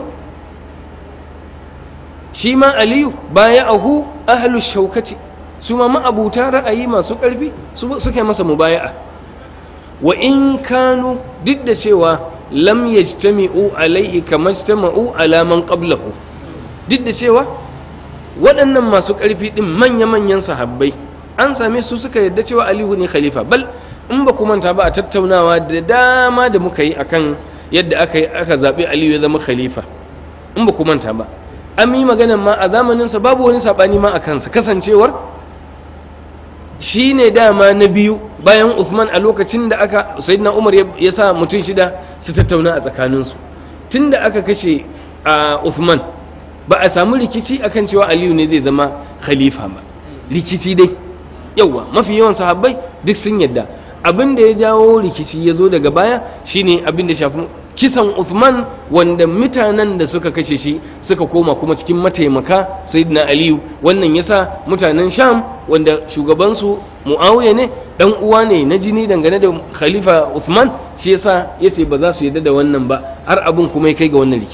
shi ma aliyu baya'ahu ahlu shaukati su ma ma'abuta ra'ayi masu ƙarfi suka yi masa mubaya'a wa in kanu duk da cewa lam yajtami'u alaihi kamar ijtama'u ala man qablahu duk da cewa waɗannan masu ƙarfi ɗin manya-manyan sahabbai an same su suka yadda cewa alihu ne khalifa bal in ba ku manta ba a tattaunawa da dama da muka yi akan yadda aka yi aka zaɓi aliyu ya zama khalifa in ba ku manta ba an yi maganan ma a zamaninsa babu wani saɓani ma a kansa kasancewar shi ne dama na biyu bayan Uthman a lokacin da aka sayyidina Umar ya sa mutum shida su tattauna a tsakaninsu tun da aka kashe a Uthman ba a samu rikici akan cewa Aliyu ne zai zama khalifa ba rikici dai yawa mafi yawan sahabbai duk sun yadda abin da ya jawo rikici ya zo daga baya shine abin da shafi kisan Uthman wanda mutanen da suka kashe shi suka koma kuma cikin mataimaka sayyidina Aliyu wannan yasa mutanen Sham wanda shugabansu Muawiya ne dan uwa ne na jini dangane da Khalifa Uthman shi yasa yace ba za su yarda da wannan ba har abin kuma ya kai ga wannan rikici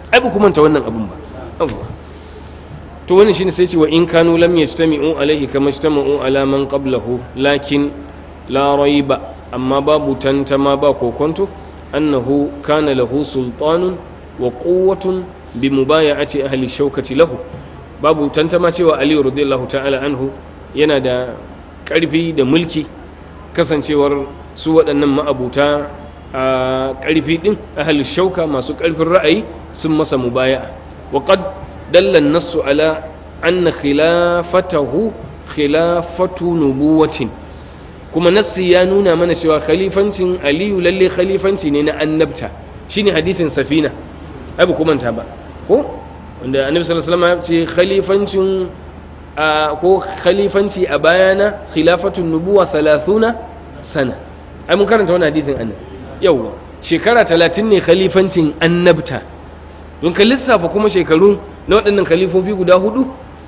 ai ba ku manta wannan abun ba yawwa to wannan shine sai ce wa in kanu lam yajtami'u alaihi kama ijtama'u ala man qablahu lakin la raiba amma babu tantama ba kokonto annahu kana lahu sultanun wa quwwatun bi mubaya'ati ahli shaukati lahu babu tantama cewa ali radiyallahu ta'ala anhu yana da karfi da mulki kasancewar su waɗannan ma'abuta a ƙarfi ɗin ahli shauka masu ƙarfin ra'ayi sun masa mubaya'a wa qad dalla an-nassu ala anna khilafatahu khilafatu nubuwatin kuma nassi ya nuna mana cewa khalifancin aliyu lalle khalifanci ne na annabta shine hadithin safina ai ba kuma ta ba ko wanda annabi sallallahu alaihi wasallam ya ce khalifancin ko khalifanci a bayana khilafatun nubuwa 30 sana ai mun karanta wannan hadithin annabi yawa shekara 30 ne khalifancin annabta don ka lissafa kuma shekaru na waɗannan khalifofi guda hudu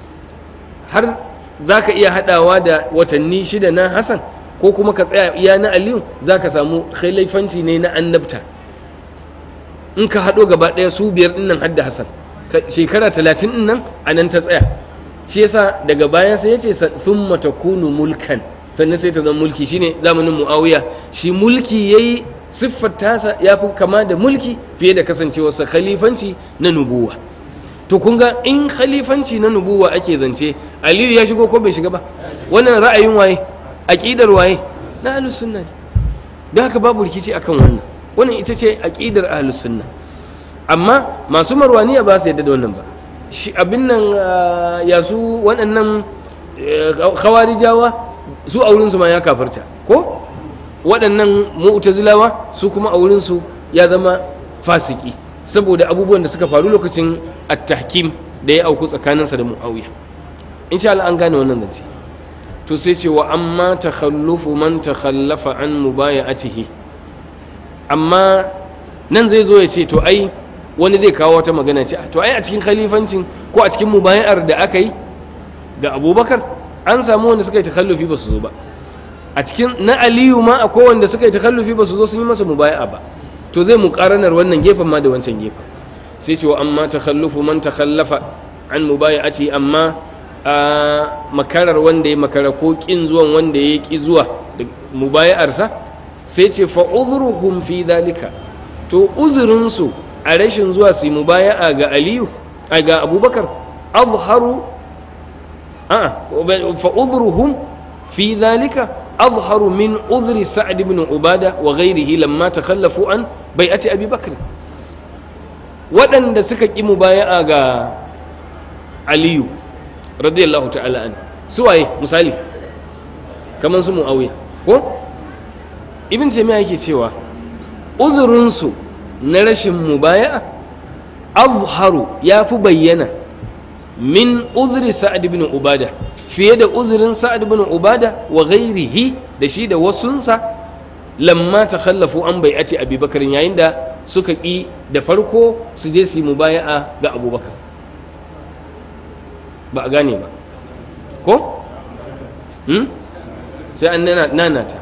har za ka iya haɗawa da watanni shida na hassan ko kuma ka tsaya iya na aliyu za ka samu khalifanci ne na annabta in ka haɗo gaba ɗaya su biyar ɗin nan hadda hassan shekara talatin ɗin nan a nan ta tsaya shi yasa daga bayan sai ya ce sun matakunu mulkan sannan sai ta zama mulki shine zamanin mu'awiya shi mulki yayi siffar tasa ya fi kama da mulki fiye da kasancewarsa khalifanci na nubuwa to kun ga in khalifanci na nubuwa ake zance aliyu ya shigo ko bai shiga ba wannan ra'ayin waye aqidar waye na ahlus sunna ne don haka babu rikici akan wannan wannan ita ce aqidar ahlus sunna amma masu marwaniya ba su yadda da wannan ba shi abin nan ya su waɗannan khawarijawa su a wurin su ma ya kafarta ko waɗannan mu'tazilawa su kuma a wurin su ya zama fasiki saboda abubuwan da suka faru lokacin at-tahkim da ya auku tsakaninsa da muawiya insha Allah an gane wannan zance to sai ce wa amma takhallufu man takhallafa an mubaya'atihi amma nan zai zo ya ce to ai wani zai kawo wata magana ce to ai a cikin khalifancin ko a cikin mubaya'ar da aka yi ga abubakar an samu wanda suka yi takhallufi ba su zo ba a cikin na aliyu ma akwai wanda suka yi takhallufi ba su zo sun yi masa mubaya'a ba to zai muƙaranar wannan gefen ma da wancan gefen sai ce wa amma takhallufu man takhallafa an mubaya'ati amma a makarar wanda ya makara ko kin zuwan wanda ya ki zuwa da mubaya'arsa sai ce fa udhruhum fi dhalika to uzurin su a rashin zuwa su mubaya'a ga aliyu a ga abubakar azharu a fa udhruhum fi dhalika azharu min udhri sa'd ibn ubada wa ghayrihi lamma takhallafu an bai'ati abi bakr waɗanda suka ƙi mubaya'a ga aliyu radiyallahu ta'ala an suwaye misali kamar su mu'awiya ko ibn taymiya yake cewa uzurinsu na rashin mubaya'a azharu ya fi bayyana min uzuri sa'ad ibn ubada fiye da uzurin sa'ad ibn ubada wa ghairihi da shi da wasunsa lamma ta khallafu an bai'ati abubakar yayin da suka ƙi da farko su je su yi mubaya'a ga abubakar ba a gane ba ko? sai an nanata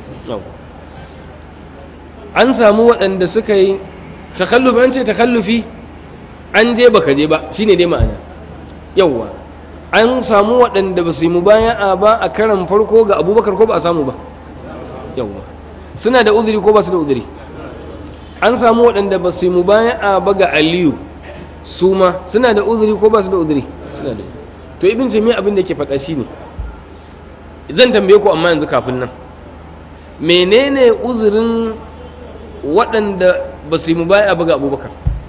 an samu waɗanda suka yi takallufi an ce takallufi an je baka je ba shine dai ma'ana yauwa an samu waɗanda ba su yi mubaya'a ba a karan farko ga abubakar ko ba a samu ba yauwa suna da uzuri ko ba su da uzuri an samu waɗanda ba su yi mubaya'a ba ga aliyu su ma suna da uzuri ko ba su da uzuri suna da to ibn jami'a abin da yake faɗa shine zan tambaye ku amma yanzu kafin nan menene uzurin waɗanda ba su yi mubaya'a ba ga abubakar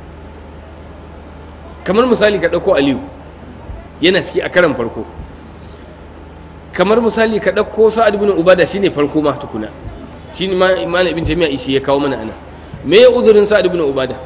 kamar misali ka ɗauko aliyu yana ciki a karan farko kamar misali ka ɗauko sa'ad ibn ubada shine farko ma tukuna shi ne malam ibn jami'a ishi ya kawo mana ana me ya uzurin sa'ad ibn ubada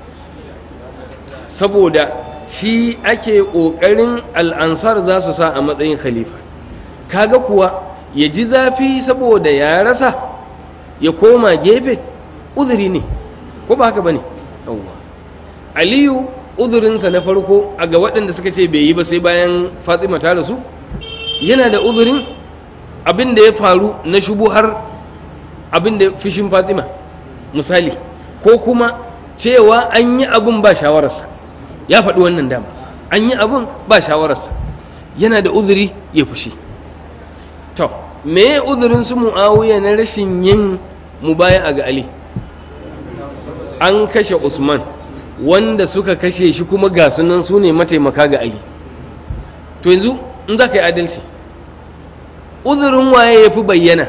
saboda shi ake kokarin al'ansar za su sa a matsayin khalifa kaga kuwa ya ji zafi saboda ya rasa ya koma gefe uzuri ne ko ba haka bane yawwa aliyu uzurinsa na farko a ga waɗanda suka ce bai yi ba sai bayan fatima ta rasu yana da uzurin abin da ya faru na shubuhar abin da fishin fatima misali ko kuma cewa an yi abin ba shawararsa ya faɗi wannan dama an yi abin ba shawararsa yana da uzuri ya fushi to me uzurin su mu'awiya na rashin yin mubaya ga ali an kashe usman wanda suka kashe shi kuma ga sunan su ne mataimaka ga ali to yanzu in za ka yi adalci uzurin waye ya fi bayyana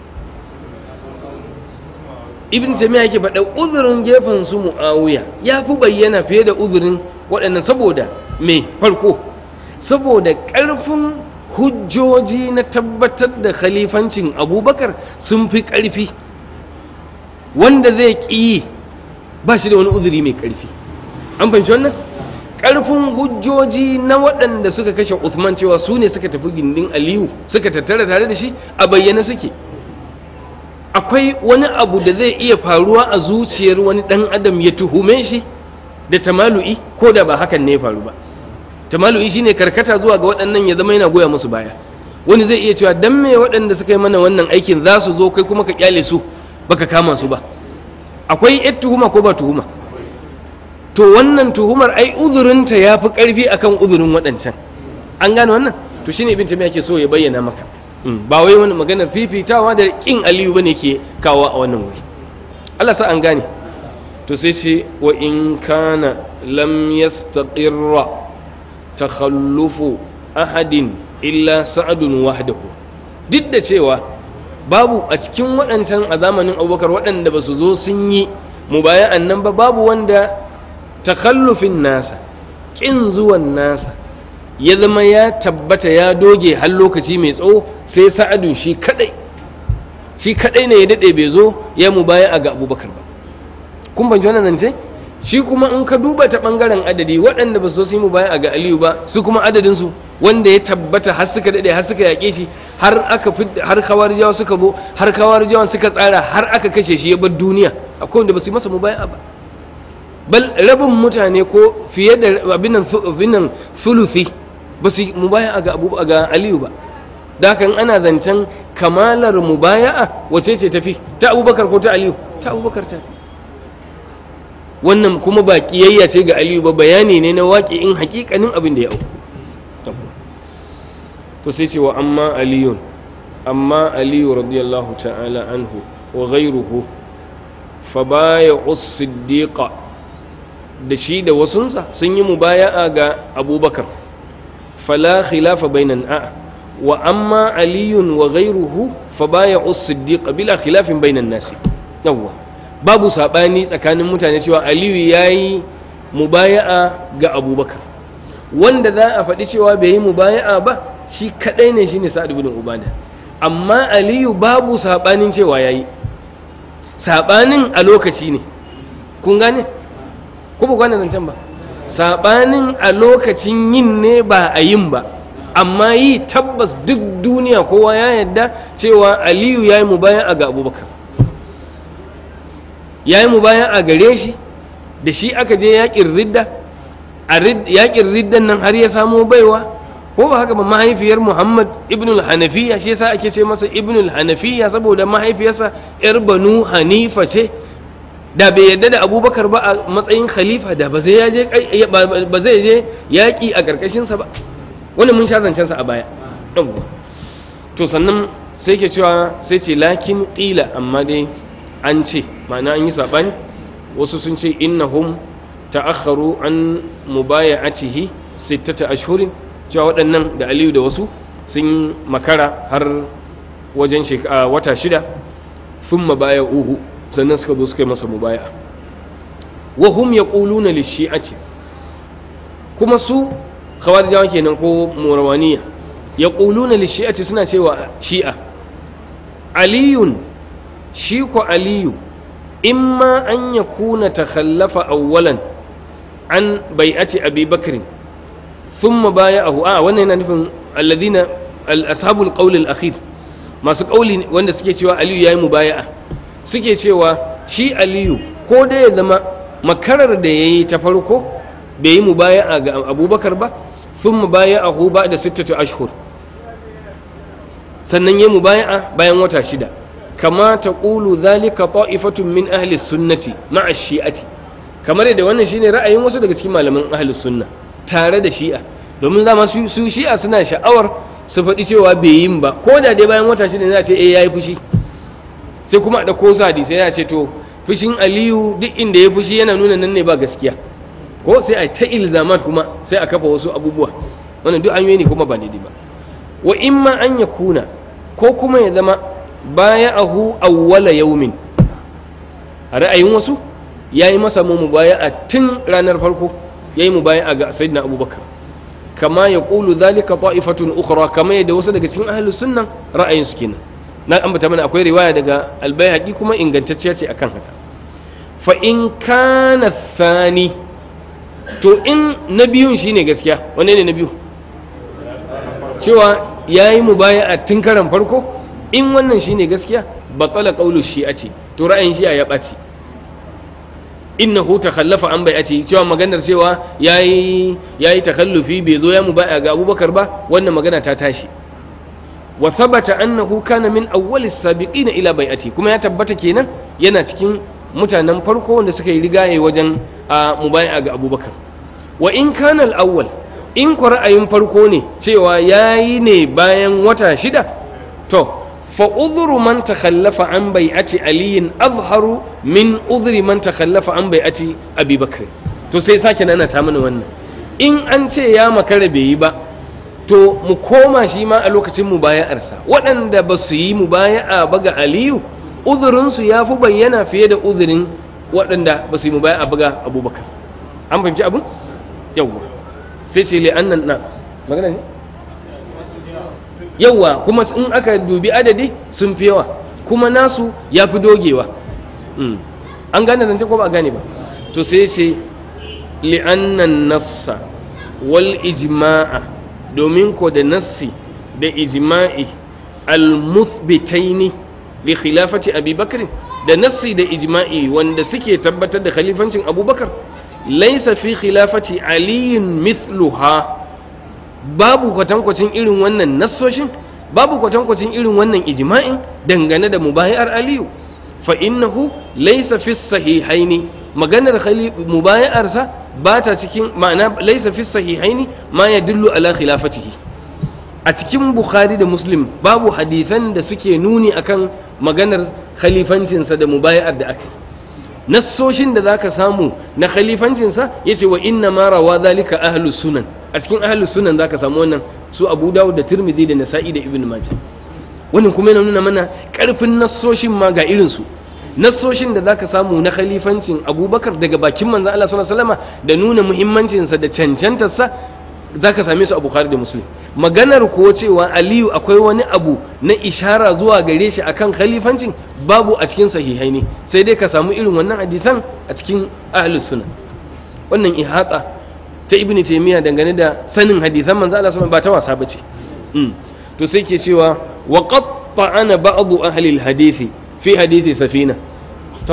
ibn tamiya yake faɗa uzurin gefen su mu'awiya ya fi bayyana fiye da uzurin waɗannan saboda me farko saboda ƙarfin hujjoji na tabbatar da khalifancin abubakar sun fi ƙarfi wanda zai ƙi ba shi da wani uzuri mai ƙarfi an fahimci wannan ƙarfin hujjoji na waɗanda suka kashe Uthman cewa su ne suka tafi gindin Aliyu suka tattara tare da shi a bayyana suke akwai wani abu da zai iya faruwa a zuciyar wani ɗan adam ya tuhume shi da tamalu'i ko da ba hakan ne ya faru ba tamalu'i shine karkata zuwa ga waɗannan ya zama yana goya musu baya wani zai iya cewa dan me waɗanda suka yi mana wannan aikin za su zo kai kuma ka kyale su baka kama su ba akwai yar tuhuma ko ba tuhuma to wannan tuhumar ai uzurinta ya fi ƙarfi akan uzurin waɗancan an gane wannan to shine ibn tamiya ke so ya bayyana maka ba wai wani maganar fifitawa da kin aliyu bane ke kawo a wannan wuri Allah sa an gane to sai ce wa in kana lam yastaqirra takhallufu ahadin illa sa'adun wahdahu duk da cewa babu a cikin waɗancan a zamanin abubakar waɗanda ba su zo sun yi mubaya'an nan ba babu wanda takhallufin nasa ƙin zuwan nasa ya zama ya tabbata ya doge har lokaci mai tsawo sai sa'adun shi kadai shi kadai ne ya daɗe bai zo ya mubaya'a ga abubakar ba kun ban wannan nan ce shi kuma in ka duba ta bangaren adadi waɗanda ba su yi mubaya'a ga aliyu ba su kuma adadinsu wanda ya tabbata har suka daɗe har suka yaƙe shi har aka har kawarijawa suka zo har kawarijawan suka tsara har aka kashe shi ya bar duniya akwai wanda ba su yi masa mubaya'a ba bal rabin mutane ko fiye da abin nan sulusi ba su mubaya'a ga abu ga aliyu ba da kan ana zancen kamalar mubaya'a wace ce tafi ta abubakar ko ta aliyu ta abubakar ta wannan kuma ba kiyayya ce ga aliyu ba bayani ne na waƙi in hakikanin abin da ya auku to sai ce wa amma aliyun amma aliyu radiyallahu ta'ala anhu wa ghayruhu fa baya us-siddiqa da shi da wasunsa sun yi mubaya'a ga abubakar fala khilafa bainan a wa amma aliyun wa ghayruhu fa baya us-siddiq bila khilafin bainan nasi yawwa babu sabani tsakanin mutane cewa aliyu yayi mubaya'a ga abubakar wanda za a faɗi cewa bai yi mubaya'a ba shi kadai ne shine sa'ad ibn ubada amma aliyu babu sabanin cewa yayi sabanin a lokaci ne kun gane ko ba gane zancen ba sabanin a lokacin yin ne ba a yin ba amma yi tabbas duk duniya kowa ya yadda cewa aliyu ya yi mubayan ga abubakar ya yi mubayan a gare shi da shi aka je yaƙin ridda a yaƙin riddan nan har ya samo baiwa ko ba haka ba mahaifiyar muhammad ibn hanafiya shi yasa ake ce masa ibn hanafiya saboda mahaifiyarsa yar banu hanifa ce da bai yadda da abubakar ba a matsayin khalifa da ba zai je yaƙi a ƙarƙashinsa ba wani mun sha zancensa a baya ɗauwa to sannan sai ke cewa sai ce lakin ƙila amma dai an ce ma'ana an yi saɓani wasu sun ce innahum ta'akharu an mubaya'atihi sittata ashhurin cewa waɗannan da aliyu da wasu sun makara har wajen wata shida sun mabaya uhu sannan suka zo suka yi masa mubaya wa hum yaquluna lishi'ati kuma su khawarijawa kenan ko murawaniya yaquluna lishi'ati suna cewa shi'a aliyun shi ko aliyu imma an yakuna takhallafa awwalan an bai'ati abi bakr thumma baya'ahu a wannan yana nufin alladhina ashabul qawl al-akhir masu kauli wanda suke cewa aliyu yayi mubaya'a suke cewa shi aliyu ko da ya zama makarar da ya yi ta farko bai yi mubaya'a ga abubakar ba sun mubaya'ahu ba da sittatu ashhur sannan ya mubaya'a bayan wata shida kama ta ƙulu zalika ta'ifatun min ahli sunnati ma'a shi'ati kamar yadda wannan shine ra'ayin wasu daga cikin malaman ahlus sunna tare da shi'a domin zama su, su shi'a suna sha'awar su faɗi cewa bai yin ba ko da dai bayan wata shida za a ce eh yayi fushi sai kuma a ɗauko su hadisi ya ce to fushin aliyu duk inda ya fushi yana nuna nan ne ba gaskiya ko sai a ta ilzamat kuma sai a kafa wasu abubuwa wannan duk hanyoyi ne kuma ba daidai ba wa imma an ya kuna ko kuma ya zama baya ahu awwala yaumin a ra'ayin wasu ya yi masa mu mubaya a tun ranar farko ya yi mubaya a ga sayyidina abubakar kama ya ƙulu zalika ta'ifatun ukhra kama yadda wasu daga cikin ahlus sunnan ra'ayin su kenan na ambata mana akwai riwaya daga albayhaqi kuma ingantacciya ce akan haka fa in kana thani to in na biyun shine gaskiya wanne ne na biyu cewa yayi mubaya'a tun karan farko in wannan shine gaskiya batala qawlu shi'ati to ra'ayin shi'a ya ɓaci innahu takhallafa an bai'ati cewa maganar cewa yayi yayi takhallufi bai zo ya mubaya ga Abubakar ba wannan magana ta tashi wa thabata annahu kana min awwalis sabiqina ila bai'ati kuma ya tabbata kenan yana cikin mutanen farko wanda suka yi rigaye wajen mubaya ga Abubakar wa in kana al-awwal in ku ra'ayin farko ne cewa yayi ne bayan wata shida to fa udhru man takhallafa an bai'ati aliyin azharu min udhri man takhallafa an bai'ati abi bakr to sai sake nana ta mana wannan in an ce ya makara bai yi ba to mu koma shi ma a lokacin mubaya'arsa waɗanda ba su yi mubaya'a ba ga aliyu uzurinsu ya fi bayyana fiye da uzurin waɗanda ba su yi mubaya'a ba ga abubakar an fahimci abin yawwa sai ce li'annan na magana ne yawa kuma in aka dubi adadi sun fi yawa kuma nasu ya fi dogewa an gane zance ko ba a gane ba to sai ce li'annan nassa wal ijma'a domin ko da nassi da ijma'i al-muthbitaini li khilafati abi bakr da nassi da ijma'i wanda suke tabbatar da khalifancin abubakar laisa fi khilafati aliyin mithluha babu kwatankwacin irin wannan nassoshin babu kwatankwacin irin wannan ijma'in dangane da mubayar aliyu fa innahu laysa fi sahihaini maganar mubayarsa ba ta cikin ma'ana laysa fi sahihaini ma yadullu ala khilafatihi a cikin bukhari da muslim babu hadisan da suke nuni akan maganar khalifancinsa da mubayar da aka nassoshin da zaka samu na khalifancinsa yace wa inna ma rawa zalika ahlus sunan a cikin ahlus sunan zaka samu wannan su Abu Dawud da Tirmidhi da Nasa'i da Ibn Majah wannan kuma yana nuna mana karfin nassoshin ma ga irin su nassoshin da zaka samu na khalifancin Abubakar daga bakin manzon Allah sallallahu alaihi wasallam da nuna muhimmancin sa da cancantar sa zaka same su a Bukhari da Muslim maganar ko cewa Aliyu akwai wani abu na ishara zuwa gare shi akan khalifancin babu a cikin sahihai ne sai dai ka samu irin wannan hadisan a cikin ahlus sunna wannan ihata ta ibnu taymiya dangane da sanin hadisan manzo Allah sallallahu ba ta wasa bace mm. to sai ke cewa wa qad ta'ana ba'd ahli al-hadisi fi hadisi safina to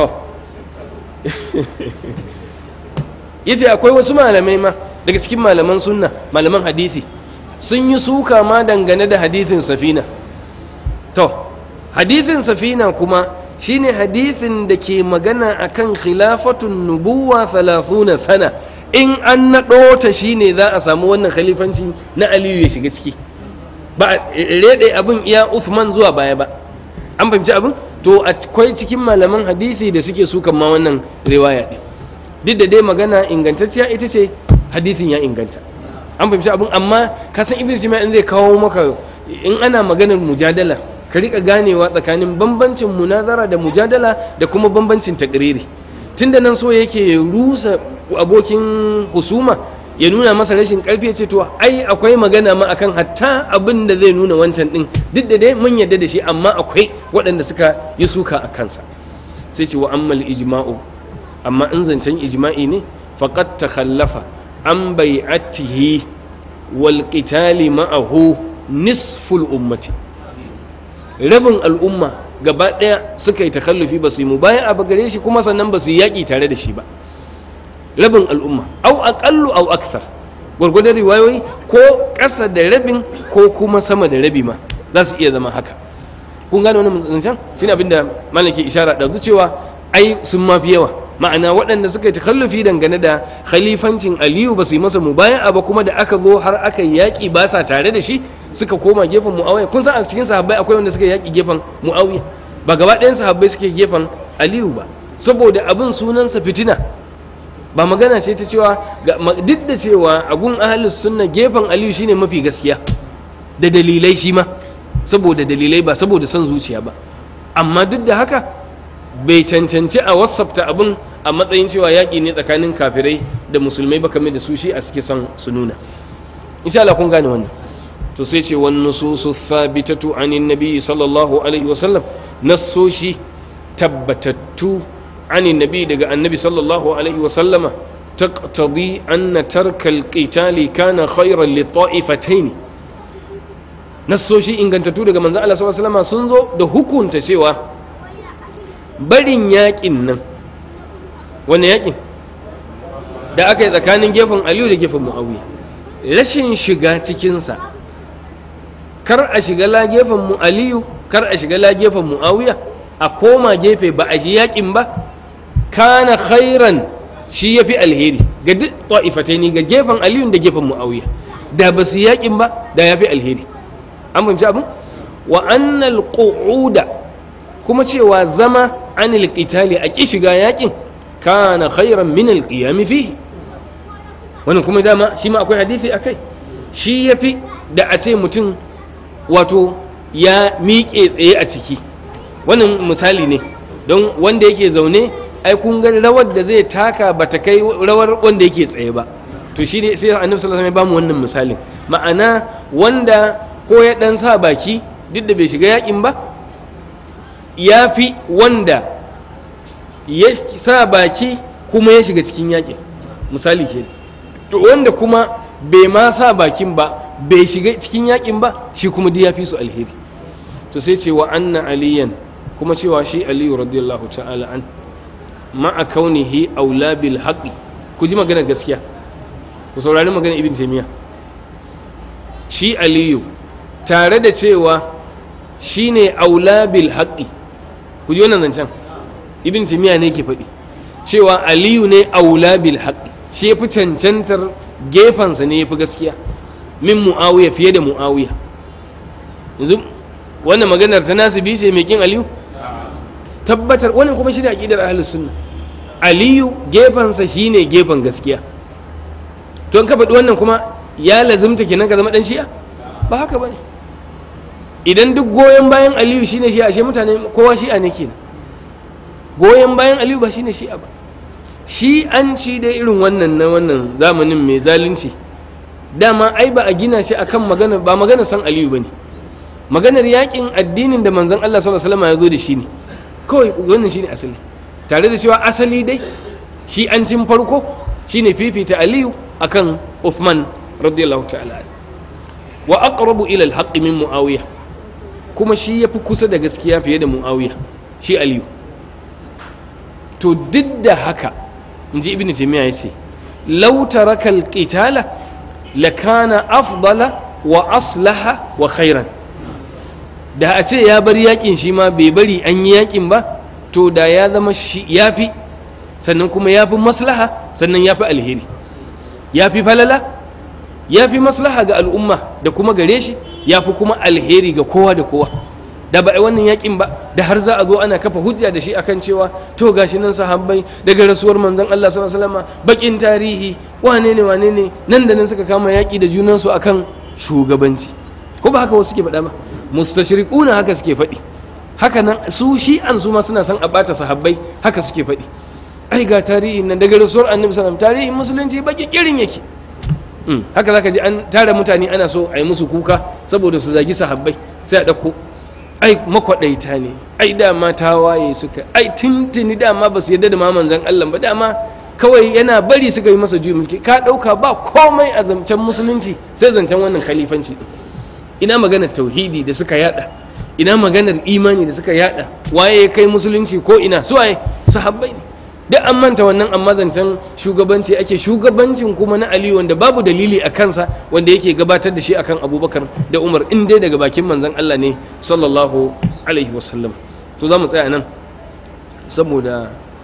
yace akwai wasu malamai ma daga cikin malaman sunna malaman hadisi sun yi suka ma dangane da hadisin safina to hadisin safina kuma shine hadisin da ke magana akan khilafatun nubuwa 30 sana in an naɗo ta shine za a samu wannan khalifanci na aliyu ya shiga ciki ba rede abin iya Uthman zuwa baya ba an fahimci abin to akwai cikin malaman hadisi da suke sukan ma wannan riwaya din duk da dai magana ingantacciya ita ce hadisin ya inganta an fahimci abin amma ka san ibn jima in zai kawo maka in ana maganar mujadala ka rika ganewa tsakanin bambancin munazara da mujadala da kuma bambancin takriri tunda nan so yake rusa abokin husuma ya nuna masa rashin karfi ce to ai akwai magana ma akan hatta abin da zai nuna wancan din duk da dai mun yadda da shi amma akwai waɗanda suka yi suka a kansa sai ce wa ammal ijma'u amma in zancen ijma'i ne faqad takhallafa an bai'atihi wal qitali ma'ahu nisful ummati rabin al'umma gaba daya suka yi takallufi ba su yi mubaya'a ba gare shi kuma sannan ba su yi yaƙi tare da shi ba rabin al'umma au aqallu au akthar gurgurdan riwayoyi ko ƙasa da rabin ko kuma sama da rabi ma za su iya zama haka kun gane wannan zancen shine abinda malaki ishara da cewa ai sun mafi yawa ma'ana waɗanda suka yi takallufi dangane da khalifancin aliyu ba su yi masa mubaya'a ba kuma da aka zo har aka yi yaƙi ba sa tare da shi suka koma gefen muawiya kun san a cikin sahabbai akwai wanda suka yaƙi gefen muawiya ba gaba ɗayan sahabbai suke gefen aliyu ba saboda abin sunansa fitina ba magana ce ta cewa duk da cewa a gun ahalus sunna gefen aliyu shine mafi gaskiya da dalilai shi ma saboda dalilai ba saboda son zuciya ba amma duk da haka bai cancanci a wasafta abin a matsayin cewa yaƙi ne tsakanin kafirai da musulmai ba kamar da su shi a suke son su nuna insha Allah kun gane wannan to sai ce wan nususu thabitatu anin nabi sallallahu alaihi wasallam nassoshi tabbatattu anin nabi daga annabi sallallahu alaihi wasallama taqtadi anna tarka alqitali kana khayran li ta'ifatayn nassoshi ingantattu daga manzon Allah sallallahu alaihi wasallama sun zo da hukunta cewa barin yakin nan wani yakin da aka yi tsakanin gefen aliyu da gefen mu'awiya rashin shiga cikinsa kar a shiga la gefen mu aliyu kar a shiga la gefen mu'awiya a koma gefe ba a ji yakin ba kana khairan shi ya fi alheri ga duk ta'ifatai ne ga gefen aliyu da gefen mu'awiya da ba su yakin ba da ya fi alheri an fahimci abin wa annal qu'uda kuma cewa zama anil qitali a ki shiga yakin kana khairan min al qiyam fihi wannan kuma dama shi ma akwai hadisi akai shi yafi da a ce mutum wato ya miƙe tsaye a ciki wannan misali ne don wanda yake zaune ai kun ga rawar da zai taka bata kai rawar wanda yake tsaye ba to shi ne sai annabi sallallahu alaihi wasallam ya bamu wannan misalin ma'ana wanda ko ya dan sa baki duk da bai shiga yakin ba ya fi wanda ya sa baki kuma ya shiga cikin yakin misali ke to wanda kuma bai ma sa bakin ba bai shiga cikin yakin ba shi kuma duk ya fi su alheri to sai ce wa anna aliyan kuma cewa shi aliyu radiyallahu ta'ala an ma'a kaunihi aula bil haqqi ku ji magana gaskiya ku saurari magana ibn taymiya shi aliyu tare da cewa shine aula bil haqqi ku ji wannan zancen ibn timiya ne ke faɗi cewa aliyu ne aula bil haqqi shi yafi cancantar gefansa ne yafi gaskiya min muawiya fiye da muawiya yanzu wannan maganar ta nasibi ce mai kin aliyu tabbatar wannan kuma shi ne aqidar ahlus sunna aliyu gefansa shine gefan gaskiya to an ka faɗi wannan kuma ya lazimta kenan ka zama dan shi'a ba haka bane idan duk goyon bayan aliyu shine shi ashe mutane kowa shi'a ne kenan goyon bayan aliyu ba shine shi'a ba shi an ci dai irin wannan na wannan zamanin mai zalunci dama ai ba a gina shi akan magana ba magana san aliyu bane maganar yakin addinin da manzon Allah sallallahu alaihi wasallam ya zo da shi ne kawai wannan shine asali tare da cewa asali dai shi an cin farko shine fifita aliyu akan Uthman radiyallahu ta'ala wa aqrabu ila al-haqq min muawiya kuma shi yafi kusa da gaskiya fiye da muawiya shi aliyu to duk da haka inji ibnu taymiya yace law taraka al-qitala lakana afdala wa aslaha wa khairan da a ce ya bar yakin shi ma bai bari an yi yakin ba to da ya zama shi yafi sannan kuma yafi maslaha sannan yafi alheri yafi falala ya fi maslaha ga al'umma da kuma gare shi ya fi kuma alheri ga kowa da kowa da ba a wannan yakin ba da har za a zo ana kafa hujja da shi akan cewa to gashi nan sahabbai daga rasuwar manzon Allah sallallahu alaihi wasallam bakin tarihi wane ne wane ne nan da nan suka kama yaki da junan su akan shugabanci ko ba haka wasu suke faɗa ba mustashriquna haka suke faɗi haka nan su shi an su ma suna son a bata sahabbai haka suke faɗi ai ga tarihin nan daga rasuwar annabi sallallahu alaihi wasallam tarihin musulunci baki kirin yake haka zaka ji an tara mutane ana so a yi musu kuka saboda su zagi sahabbai sai a ɗauko ai makwaɗaita ne ai dama tawaye suka ai tuntuni dama ba su yarda da manzon Allah ba dama kawai yana bari suka yi masa juyin mulki ka ɗauka ba komai a zancen musulunci sai zancen wannan khalifanci din ina maganar tauhidi da suka yada ina maganar imani da suka yada waye ya kai musulunci ko ina su waye sahabbai ne duk an manta wannan amma zancen shugabanci ake shugabancin kuma na Ali wanda babu dalili a kansa wanda yake gabatar da shi akan Abubakar da Umar in dai daga bakin manzon Allah ne sallallahu alaihi wasallam to za mu tsaya nan saboda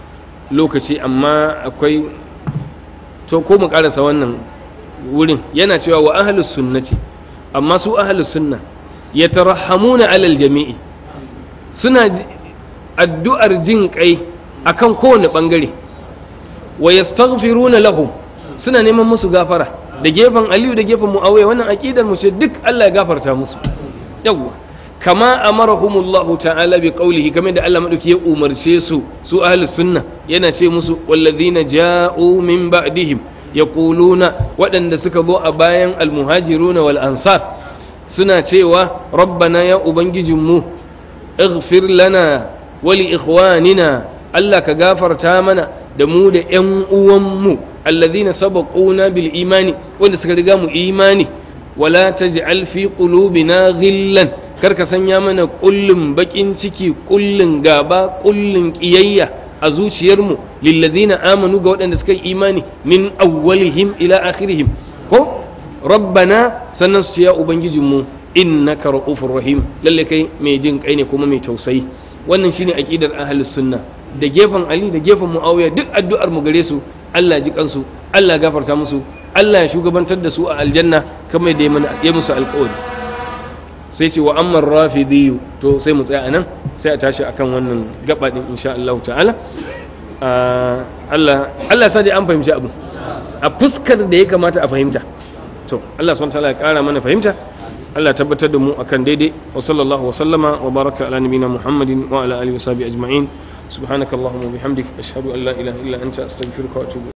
lokaci amma akwai to ko mu karasa wannan wurin yana cewa wa ahlus sunnati amma su ahlus sunna yatarhamuna alal jami'i suna addu'ar jin kai akan kowane bangare wa yastaghfiruna lahum suna neman musu gafara da gefen Aliyu da gefen Muawiya wannan aqidar mu ce duk Allah ya gafarta musu yawwa kama amarahumullahu ta'ala bi qawlihi kamar da Allah madauki ya umarce su su ahlus sunna yana ce musu wallazina ja'u min ba'dihim yaquluna waɗanda suka zo a bayan almuhajiruna wal ansar suna cewa rabbana ya ubangijinmu ighfir lana wa li ikhwanina Allah ka gafarta mana da mu da ƴan uwanmu alladhina sabaquna bil imani wanda suka riga mu imani wala taj'al fi qulubina ghillan kar ka sanya mana kullum bakin ciki kullun gaba kullun kiyayya a zuciyarmu lillazina amanu ga waɗanda suka yi imani min awwalihim ila akhirihim ko rabbana sannan su ce ya ubangijinmu innaka ra'ufur rahim lalle kai mai jin kai ne kuma mai tausayi wannan shine aqidar ahlus sunna da gefen ali da gefen muawiya duk addu'ar mu gare su Allah ji kansu Allah gafarta musu Allah ya shugabantar da su a aljanna kamar da ya musu alƙawari sai ce wa amman rafidi to sai mu tsaya anan sai a tashi akan wannan gaba din insha Allah ta'ala Allah Allah sa dai an fahimci abu a fuskar da ya kamata a fahimta to Allah subhanahu wa ta'ala ya kara mana fahimta Allah tabbatar da mu akan daidai wa sallallahu wa sallama wa baraka ala nabina Muhammadin wa ala alihi wa sahbihi ajma'in subhanakallahumma wa bihamdik ashhadu an la ilaha illa anta astaghfiruka wa atubu